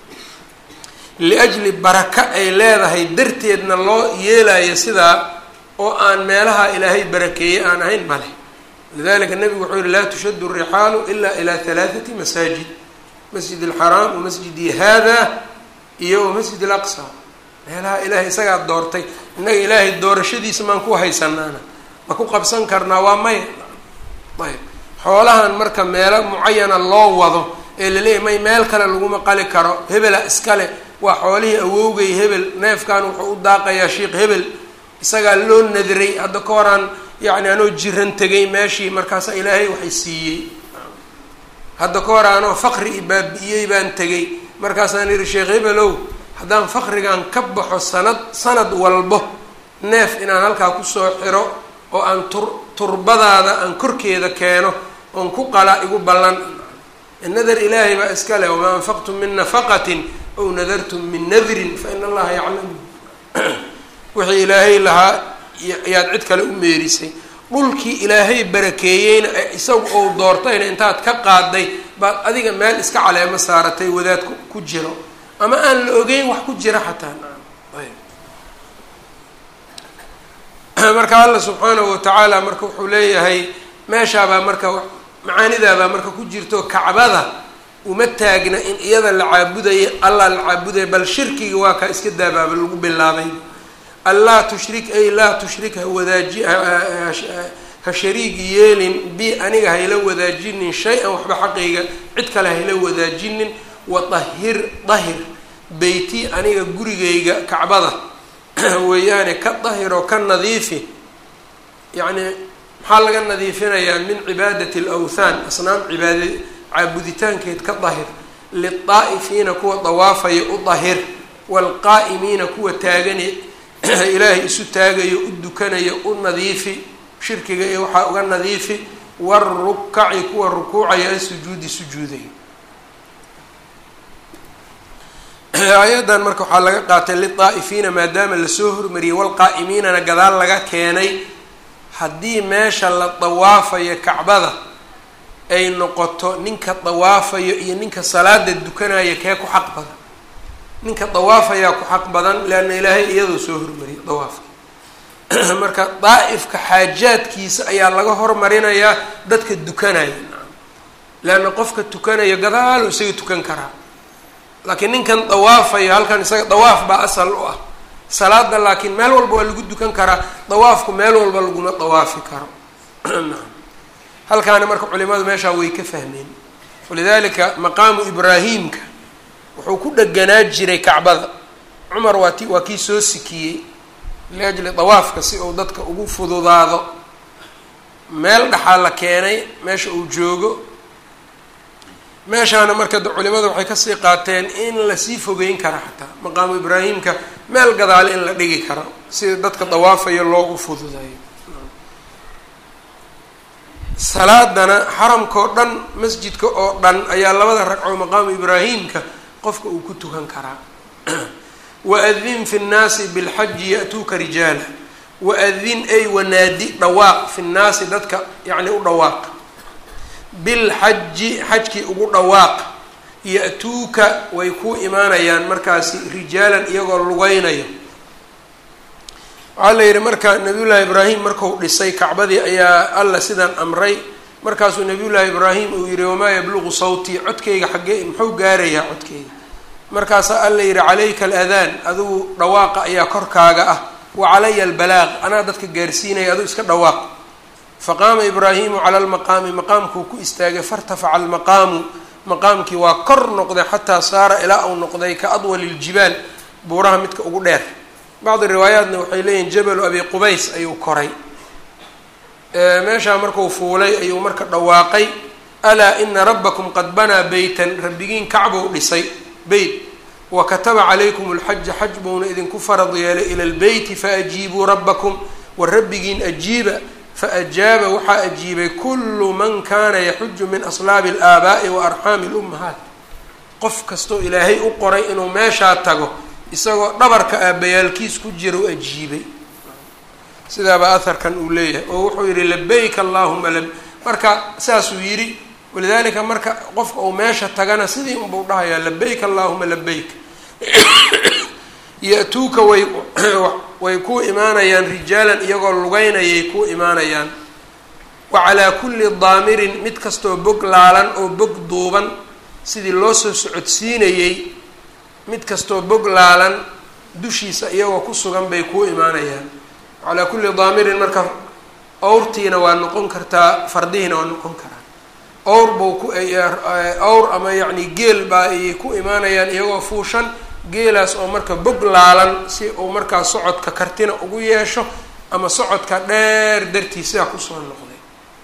liajli baraka ay leedahay darteedna loo yeelayo sidaa oo aan meelaha ilaahay barakeeyey aan ahayn male lidalika nabigu wuxuu yihi laa tushadu rixaalu ila ilaa halaathati masaajid masjid alxaraam wamasjidi hada iyo wamasjid alaqsa meelaha ilaahay isagaa doortay innaga ilaahay doorashadiisa maan ku haysanaana ma ku qabsan karnaa waa maya ayb xoolahan marka meelo mucayana loo wado ee laleeyahy may meel kale laguma qali karo hebela iskale waa xoolihii awowgay hebel neefkan wuxuu u daaqayaa sheikh hebel isagaa loo nadiray hadda ka horaan yacni anoo jiran tegay meeshii markaasa ilaahay waxay siiyey hadda ka hor anoo faqri i baabi'iyey baan tegay markaasaan yihi sheekh hebelow haddaan faqrigan ka baxo sanad sanad walbo neef inaan halkaa kusoo xiro oo aan tur turbadaada aan korkeeda keeno oon ku qala igu ballan nadar ilaahay baa iska leh wamaa anfaqtum min nafaqatin ow nadartum min nadrin fa ina allaha yaclamu wixii ilaahay lahaa ayaad cid kale u meerisay dhulkii ilaahay barakeeyeyna isagu ou doortayna intaad ka qaaday baad adiga meel iska caleemo saaratay wadaad ku jiro ama aan la ogeyn wax ku jira xataa marka alla subxaanahu watacaala marka wuxuu leeyahay meeshaabaa marka macaanidaabaa marka ku jirto kacbada uma taagna in iyada la caabudaya allah la caabudaya bal shirkiga waa kaa iska daabaaba lagu bilaabay anlaa tushrik ay laa tushrik ha wadaaji ha shariig yeelin bi aniga hayla wadaajinin shay-an waxba xaqayga cid kale hayla wadaajinin wadahir dahir beyti aniga gurigayga kacbada weeyaane ka dahir oo ka nadiifi yacni maxaa laga nadiifinayaa min cibaadati alawthaan asnaam cibaada caabuditaankeed ka dahir lilaa'ifiina kuwa dawaafaya u dahir waalqaa'imiina kuwa taagane ilaahay isu taagayo u dukanayo u nadiifi shirkiga iyo waxaa uga nadiifi warukaci kuwa rukuucaya asujuudi sujuudayo aayadan marka waxaa laga qaatay lilaa'ifiina maadaama lasoo hormariyey walqaa'imiinana gadaal laga keenay haddii meesha la dawaafayo kacbada ay noqoto ninka dawaafayo iyo ninka salaada dukanaya kee ku xaq badan ninka dawaafayaa ku xaq badan leanna ilaahay iyadoo soo hormariyay dawaafka marka daa'ifka xaajaadkiisa ayaa laga hormarinayaa dadka dukanaya leanna qofka tukanayo gadaalo isaga tukan karaa laakiin ninkan dawaafayo halkan isaga dawaaf baa asal u ah salaada laakiin meel walba waa lagu dukan karaa dawaafku meel walba laguma dawaafi karo halkaana marka culimadu meeshaa way ka fahmeen walidalika maqaamu ibraahimka wuxuu ku dheganaa jiray kacbada cumar waa ti waa kii soo sikiyey liajli dawaafka si uu dadka ugu fududaado meel dhaxaa la keenay meesha uu joogo meeshaana marka culimadu waxay kasii qaateen in lasii fogeyn kara xataa maqaamu ibraahimka meel gadaale in la dhigi karo sida dadka dawaafayo loogu fududeeyo salaadana xaramkao dhan masjidka oo dhan ayaa labada ragco maqaamu ibraahimka qofka uu ku tukan karaa waadin fi nnaasi bilxaji ya-tuuka rijaala waadin ay wanaadi dhawaaq fi nnaasi dadka yacni u dhawaaq bilxaji xajkii ugu dhawaaq ya-tuuka way ku imaanayaan markaasi rijaalan iyagoo lugeynayo waxaa la yidhi marka nabiyullaahi ibraahim marku dhisay kacbadii ayaa alla sidan amray markaasuu nabiyullaahi ibraahim uu yihi wamaa yabluqu sawtii codkayga xaggee muxuu gaarayaa codkayga markaasaa alla yidhi calayka aladaan adigu dhawaaqa ayaa korkaaga ah wa calaya albalaaq anaa dadka gaarsiinaya aduu iska dhawaaq faqaama ibraahimu cala lmaqaami maqaamkuu ku istaagay fairtafaca almaqaamu maqaamkii waa kor noqday xataa saara ilaa uu noqday ka adwali ljibaal buuraha midka ugu dheer bacdi riwaayaatna waxay leeyihin jabalu abi qubays ayuu koray meeshaa markuu fuulay ayuu marka dhawaaqay alaa ina rabbakum qad banaa beytan rabbigiin kacbuu dhisay beyt wa kataba calaykum lxaja xaj buuna idinku farad yeelay ila lbeyti faajiibuu rabbakum wa rabbigiin ajiiba faajaaba waxaa ajiibay kullu man kaana yaxuju min aslaabi alaabaa'i wa arxaami lummahaat qof kastoo ilaahay u qoray inuu meeshaa tago isagoo dhabarka aabbayaalkiis ku jira u ajiibay sidaabaa aharkan uu leeyahay oo wuxuu yidhi labayk allahuma la marka saasuu yidhi walidaalika marka qofka uu meesha tagana sidii unbau dhahayaa labayk allahuma labayk ya-tuuka way way ku imaanayaan rijaalan iyagoo lugeynayay ku imaanayaan wa calaa kulli daamirin mid kastoo bog laalan oo bog duuban sidii loo soo socodsiinayey mid kastoo bog laalan dushiisa iyagoo ku sugan bay ku imaanayaan calaa kulli daamirin marka awrtiina waa noqon kartaa fardihiina waa noqon karaa awr bau ku awr ama yacni geel baa ayay ku imaanayaan iyagoo fuushan geelaas oo marka bog laalan si uu markaa socodka kartina ugu yeesho ama socodka dheer dartii sidaa kusoo noqday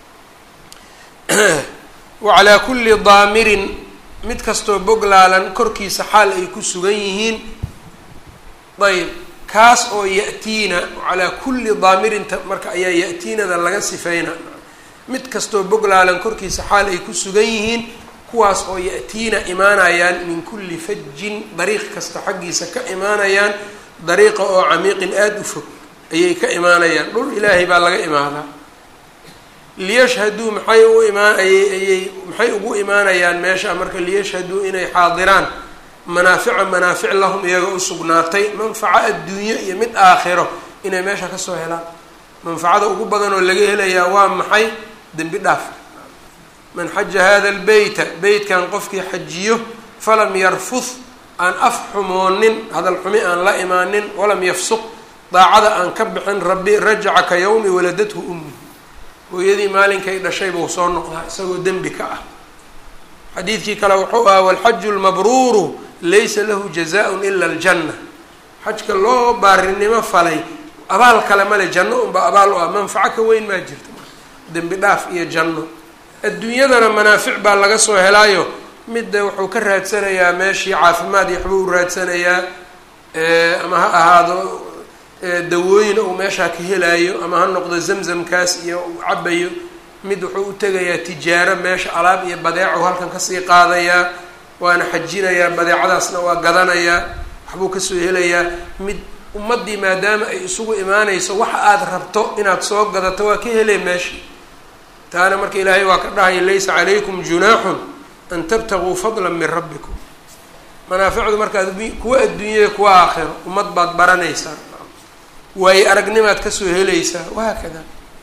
wa calaa kulli daamirin mid kastoo bog laalan korkiisa xaal ay ku sugan yihiin ayb kaas oo ya-tiina calaa kulli daamirinta marka ayaa ya-tiinada laga sifeyna mid kastoo bog laalan korkiisa xaal ay ku sugan yihiin kuwaas oo ya-tiina imaanayaan min kulli fajin dariiq kasta xaggiisa ka imaanayaan dariiqa oo camiiqin aada u fog ayay ka imaanayaan dhul ilaahay baa laga imaadaa liyashhaduu maxay u imaan ayay maxay ugu imaanayaan meesha marka liyashhaduu inay xaadiraan manaafica manaafic lahum iyaga u sugnaatay manfaco adduunyo iyo mid aakhiro inay meesha kasoo helaan manfacada ugu badan oo laga helayaa waa maxay dembi dhaaf man xaja hada lbeyta beytkan qofkii xajiyo falam yarfud aan af xumoonin hadal xumi aan la imaanin walam yafsuq daacada aan ka bixin rabbi rajaca ka yawmi waladathu ummi hooyadii maalinkay dhashay buu soo noqdaa isagoo dembi ka ah xadiidkii kale wuxuu ahaa walxaju lmabruuru laysa lahu jazaaun ila aljanna xajka loo baarinimo falay abaal kale male janno unba abaal u ah manfaco ka weyn maa jirta dembi dhaaf iyo janno adduunyadana manaafic baa laga soo helaayo midda wuxuu ka raadsanayaa meeshii caafimaad iyo waxbuu u raadsanayaa ama ha ahaado dawooyin uu meeshaa ka helaayo ama ha noqdo zamzamkaas iyo uu cabayo mid wuxuu u tegayaa tijaaro meesha alaab iyo badeecu halkan kasii qaadayaa waana xajinayaa badeecadaasna waa gadanayaa waxbuu kasoo helayaa mid ummaddii maadaama ay isugu imaanayso waxa aada rabto inaad soo gadato waa ka helee meesha taana marka ilaahay waa ka dhahaya laysa calaykum junaaxun an tabtaguu fadla min rabbikum manaaficdu marka adduny kuwa adduunyada kuwa aakhiro ummad baad baranaysaa waayo aragnimaad kasoo helaysaa wahaakada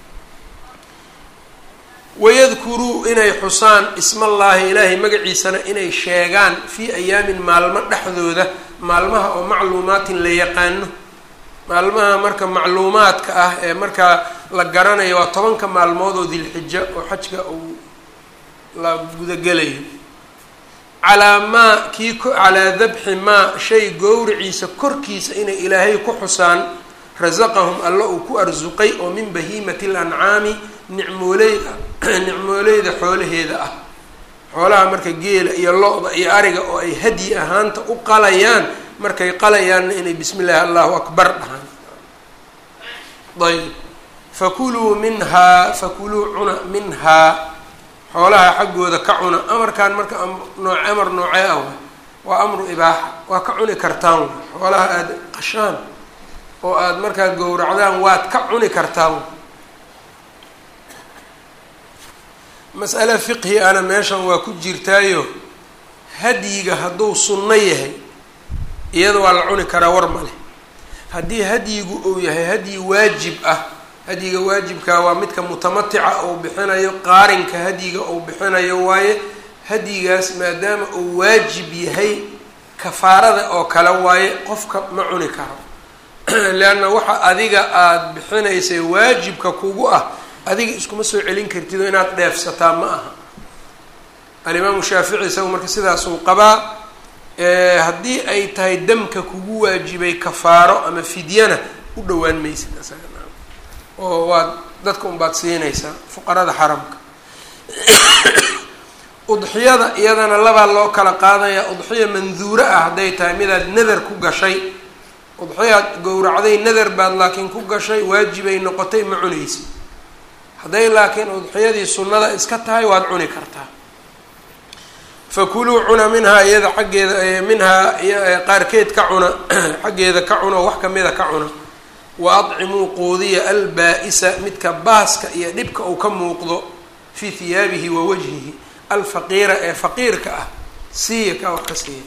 wayadkuruu inay xusaan ismallaahi ilaahay magaciisana inay sheegaan fii ayaamin maalmo dhexdooda maalmaha oo macluumaatin la yaqaano maalmaha marka macluumaadka ah ee markaa la garanayo waa tobanka maalmood oo dilxija oo xajka uu la gudagelayo calaa maa kii calaa dabxi maa shay gowriciisa korkiisa inay ilaahay ku xusaan rasaqahum alla uu ku arsuqay oo min bahiimati lancaami nicmooleyda nicmooleyda xoolaheeda ah xoolaha marka geela iyo lo-da iyo ariga oo ay hadyi ahaanta u qalayaan markay qalayaanna inay bismi illaahi allahu akbar dhahaan ayb fakuluu minhaa fakuluu cuna minhaa xoolaha xaggooda ka cuna amarkan marka nooc amar noocee ah waa amru ibaaxa waa ka cuni kartaan xoolaha aada qashaan oo aada markaa gowracdaan waad ka cuni kartaan mas'ale fiqhi ana meeshan waa ku jirtaayo hadyiga hadduu sunno yahay iyada waa la cuni karaa war ma leh haddii hadyigu uu yahay hadyi waajib ah hadyiga waajibkaa waa midka mutamatica uu bixinayo qaarinka hadyiga uu bixinayo waaye hadyigaas maadaama uu waajib yahay kafaarada oo kale waaye qofka ma cuni karo leanna waxa adiga aada bixinaysay waajibka kugu ah adiga iskuma soo celin kartid oo inaad dheefsataa ma aha alimaamu shaafici isagu marka sidaasuu qabaa haddii ay tahay damka kugu waajibay kafaaro ama fidyana u dhowaan maysid isaga oo waad dadka unbaad siinaysaa fuqarada xaramka udxiyada iyadana labaa loo kala qaadaya udxiya manduuro ah hadday tahay midaad nadar ku gashay udxiyaad gowracday nadar baad laakiin ku gashay waajibay noqotay ma cunaysid hadday laakiin udxiyadii sunnada iska tahay waad cuni kartaa fakuluu cuna minhaa iyada xaggeeda minhaa qaarkeed ka cuna xaggeeda ka cuna oo wax kamida ka cuna wa adcimuu quudiya albaa-isa midka baaska iyo dhibka uu ka muuqdo fii hiyaabihi wa wajhihi alfaqiira ee faqiirka ah siiya ka wax ka siiya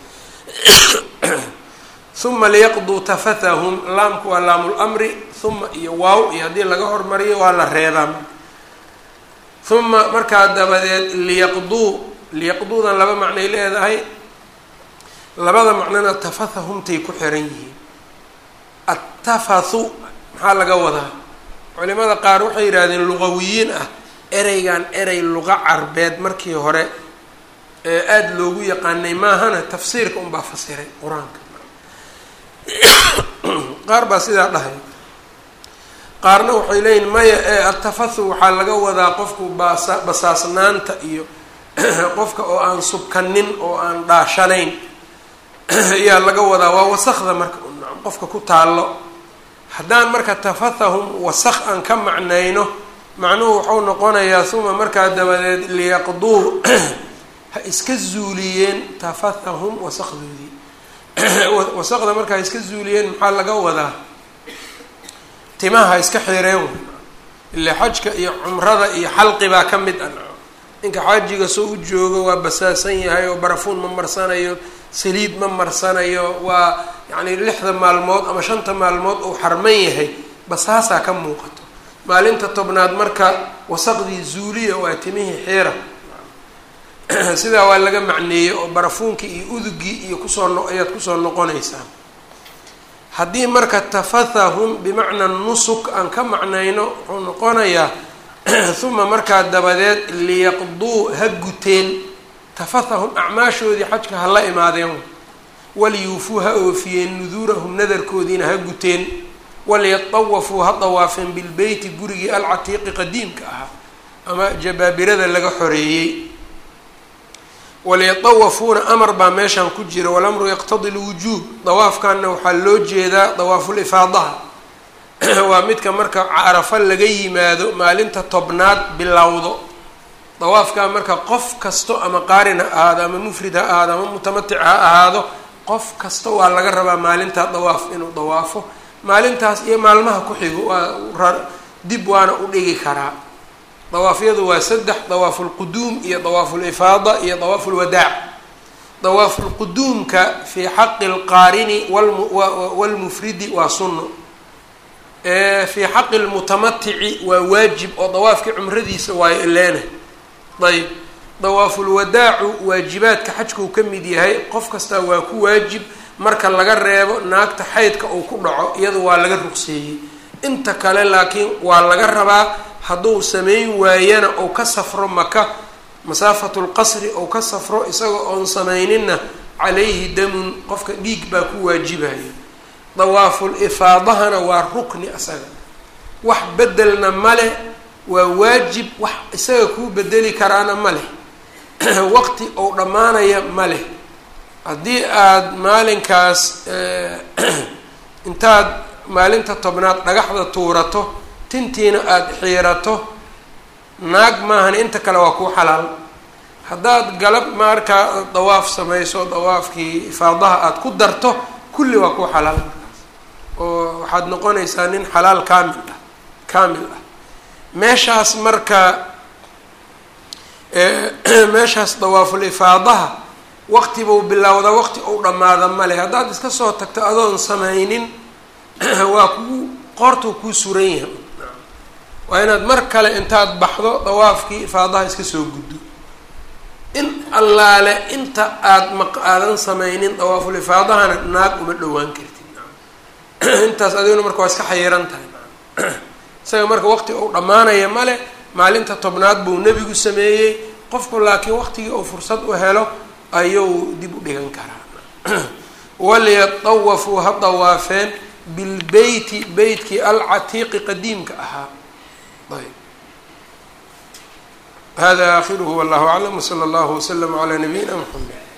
uma liyaqduu tafathahum laamku waa laamulmri uma iyo waaw iyo haddii laga hormariyo waa la reebaa uma markaa dabadeed liyaqduu liyaqduudan laba macnay leedahay labada macnona tafathahumtay ku xiran yihiin attafathu maxaa laga wadaa culimada qaar waxay yidhahdeen luqawiyiin ah ereygan erey luqa carbeed markii hore ee aada loogu yaqaanay maahana tafsiirka unbaa fasiray qur-aanka qaar baa sidaa dhahay qaarna waxay leeyihin maya ee atafathu waxaa laga wadaa qofku baasa basaasnaanta iyo qofka oo aan subkanin oo aan dhaashanayn ayaa laga wadaa waa wasakda marka qofka ku taallo haddaan marka tafathahum wasak aan ka macnayno macnuhu waxau noqonayaa uma markaa dabadeed liyaqduu ha iska zuuliyeen tafathahum wasakdoodii wasaqda marka ha iska zuuliyeen maxaa laga wadaa timaha ha iska xireen ile xajka iyo cumrada iyo xalqi baa ka mid ah ninka xaajiga soo u joogo waa basaasan yahay oo barafuun ma marsanayo saliid ma marsanayo waa yacni lixda maalmood ama shanta maalmood uu xarman yahay basaasaa ka muuqato maalinta tobnaad marka wasaqdii zuuliya waa timihii xiira sidaa waa laga macneeyey oo barafuunkii iyo udugii iyo kusoo no ayaad kusoo noqonaysaa haddii marka tafathahum bimacnaa nusuk aan ka macnayno wuxuu noqonayaa uma markaa dabadeed liyaqduu ha guteen tafathahum acmaashoodii xajka ha la imaadeen waliyuufuu ha oofiyeen nuduurahum nadarkoodiina ha guteen waliyatawafuu ha dawaafeen bilbeyti gurigii alcatiiqi qadiimka ahaa ama jabaabirada laga xoreeyey waliyatawafuuna amar baa meeshan ku jira walamru yaqtadi lwujuub dawaafkanna waxaa loo jeedaa dawaafulifaadaha waa midka marka carafa laga yimaado maalinta tobnaad bilowdo dawaafkaa marka qof kasto ama qaarin ha ahaado ama mufrid ha ahaado ama mutamatic ha ahaado qof kasta waa laga rabaa maalintaa dawaaf inuu dawaafo maalintaas iyo maalmaha ku xigo waa dib waana u dhigi karaa dawaafyadu waa saddex dawaafu lquduum iyo dawaafu lifaada iyo dawaafu lwadaac dawaafu lquduumka fii xaqi lqaarini walmufridi waa sunno fii xaqi lmutamatici waa waajib oo dawaafkii cumradiisa waayo ileena ayb dawaafulwadaacu waajibaadka xajka uu ka mid yahay qof kastaa waa ku waajib marka laga reebo naagta xaydka uu ku dhaco iyadu waa laga rugseeyey inta kale laakiin waa laga rabaa hadduu samayn waayana ou ka safro maka masaafatu lqasri ou ka safro isagoo oon samayninna calayhi damun qofka dhiig baa ku waajibayo dawaaful ifaadahana waa rukni asaga wax bedelna male waa waajib wax isaga kuu bedeli karaana ma leh waqti ou dhammaanaya ma leh haddii aada maalinkaas intaad maalinta tobnaad dhagaxda tuurato tintiina aada xiirato naag maahan inta kale waa kuu xalaal haddaad galab markaa dawaaf samayso dawaafkii ifaadaha aada ku darto kulli waa kuu xalaal markaas oo waxaad noqonaysaa nin xalaal kaamil ah kaamil ah meeshaas marka meeshaas dawaaful ifaadaha waqti buu bilowdaa waqti ou dhammaada male haddaad iska soo tagto adoon samaynin waa kuu qoortuu kuu suran yahay waa inaad mar kale intaad baxdo dawaafkii ifaadaha iska soo guddo in allaale inta aada maq aadan samaynin dawaaful ifaadahana naag uma dhowaan kartid intaas adiguna marka waa iska xayiran tahay isaga marka waqti ou dhammaanaya male maalinta tobnaad buu nebigu sameeyey qofku laakiin waqtigii uu fursad u helo ayuu dib u dhigan karaa waliyatawafuu ha dawaafeen bilbeyti beytkii alcatiiqi qadiimka ahaa ayb hada aakhiruhu wallahu aclam wsala allahu waslama calaa nabiyina mxamed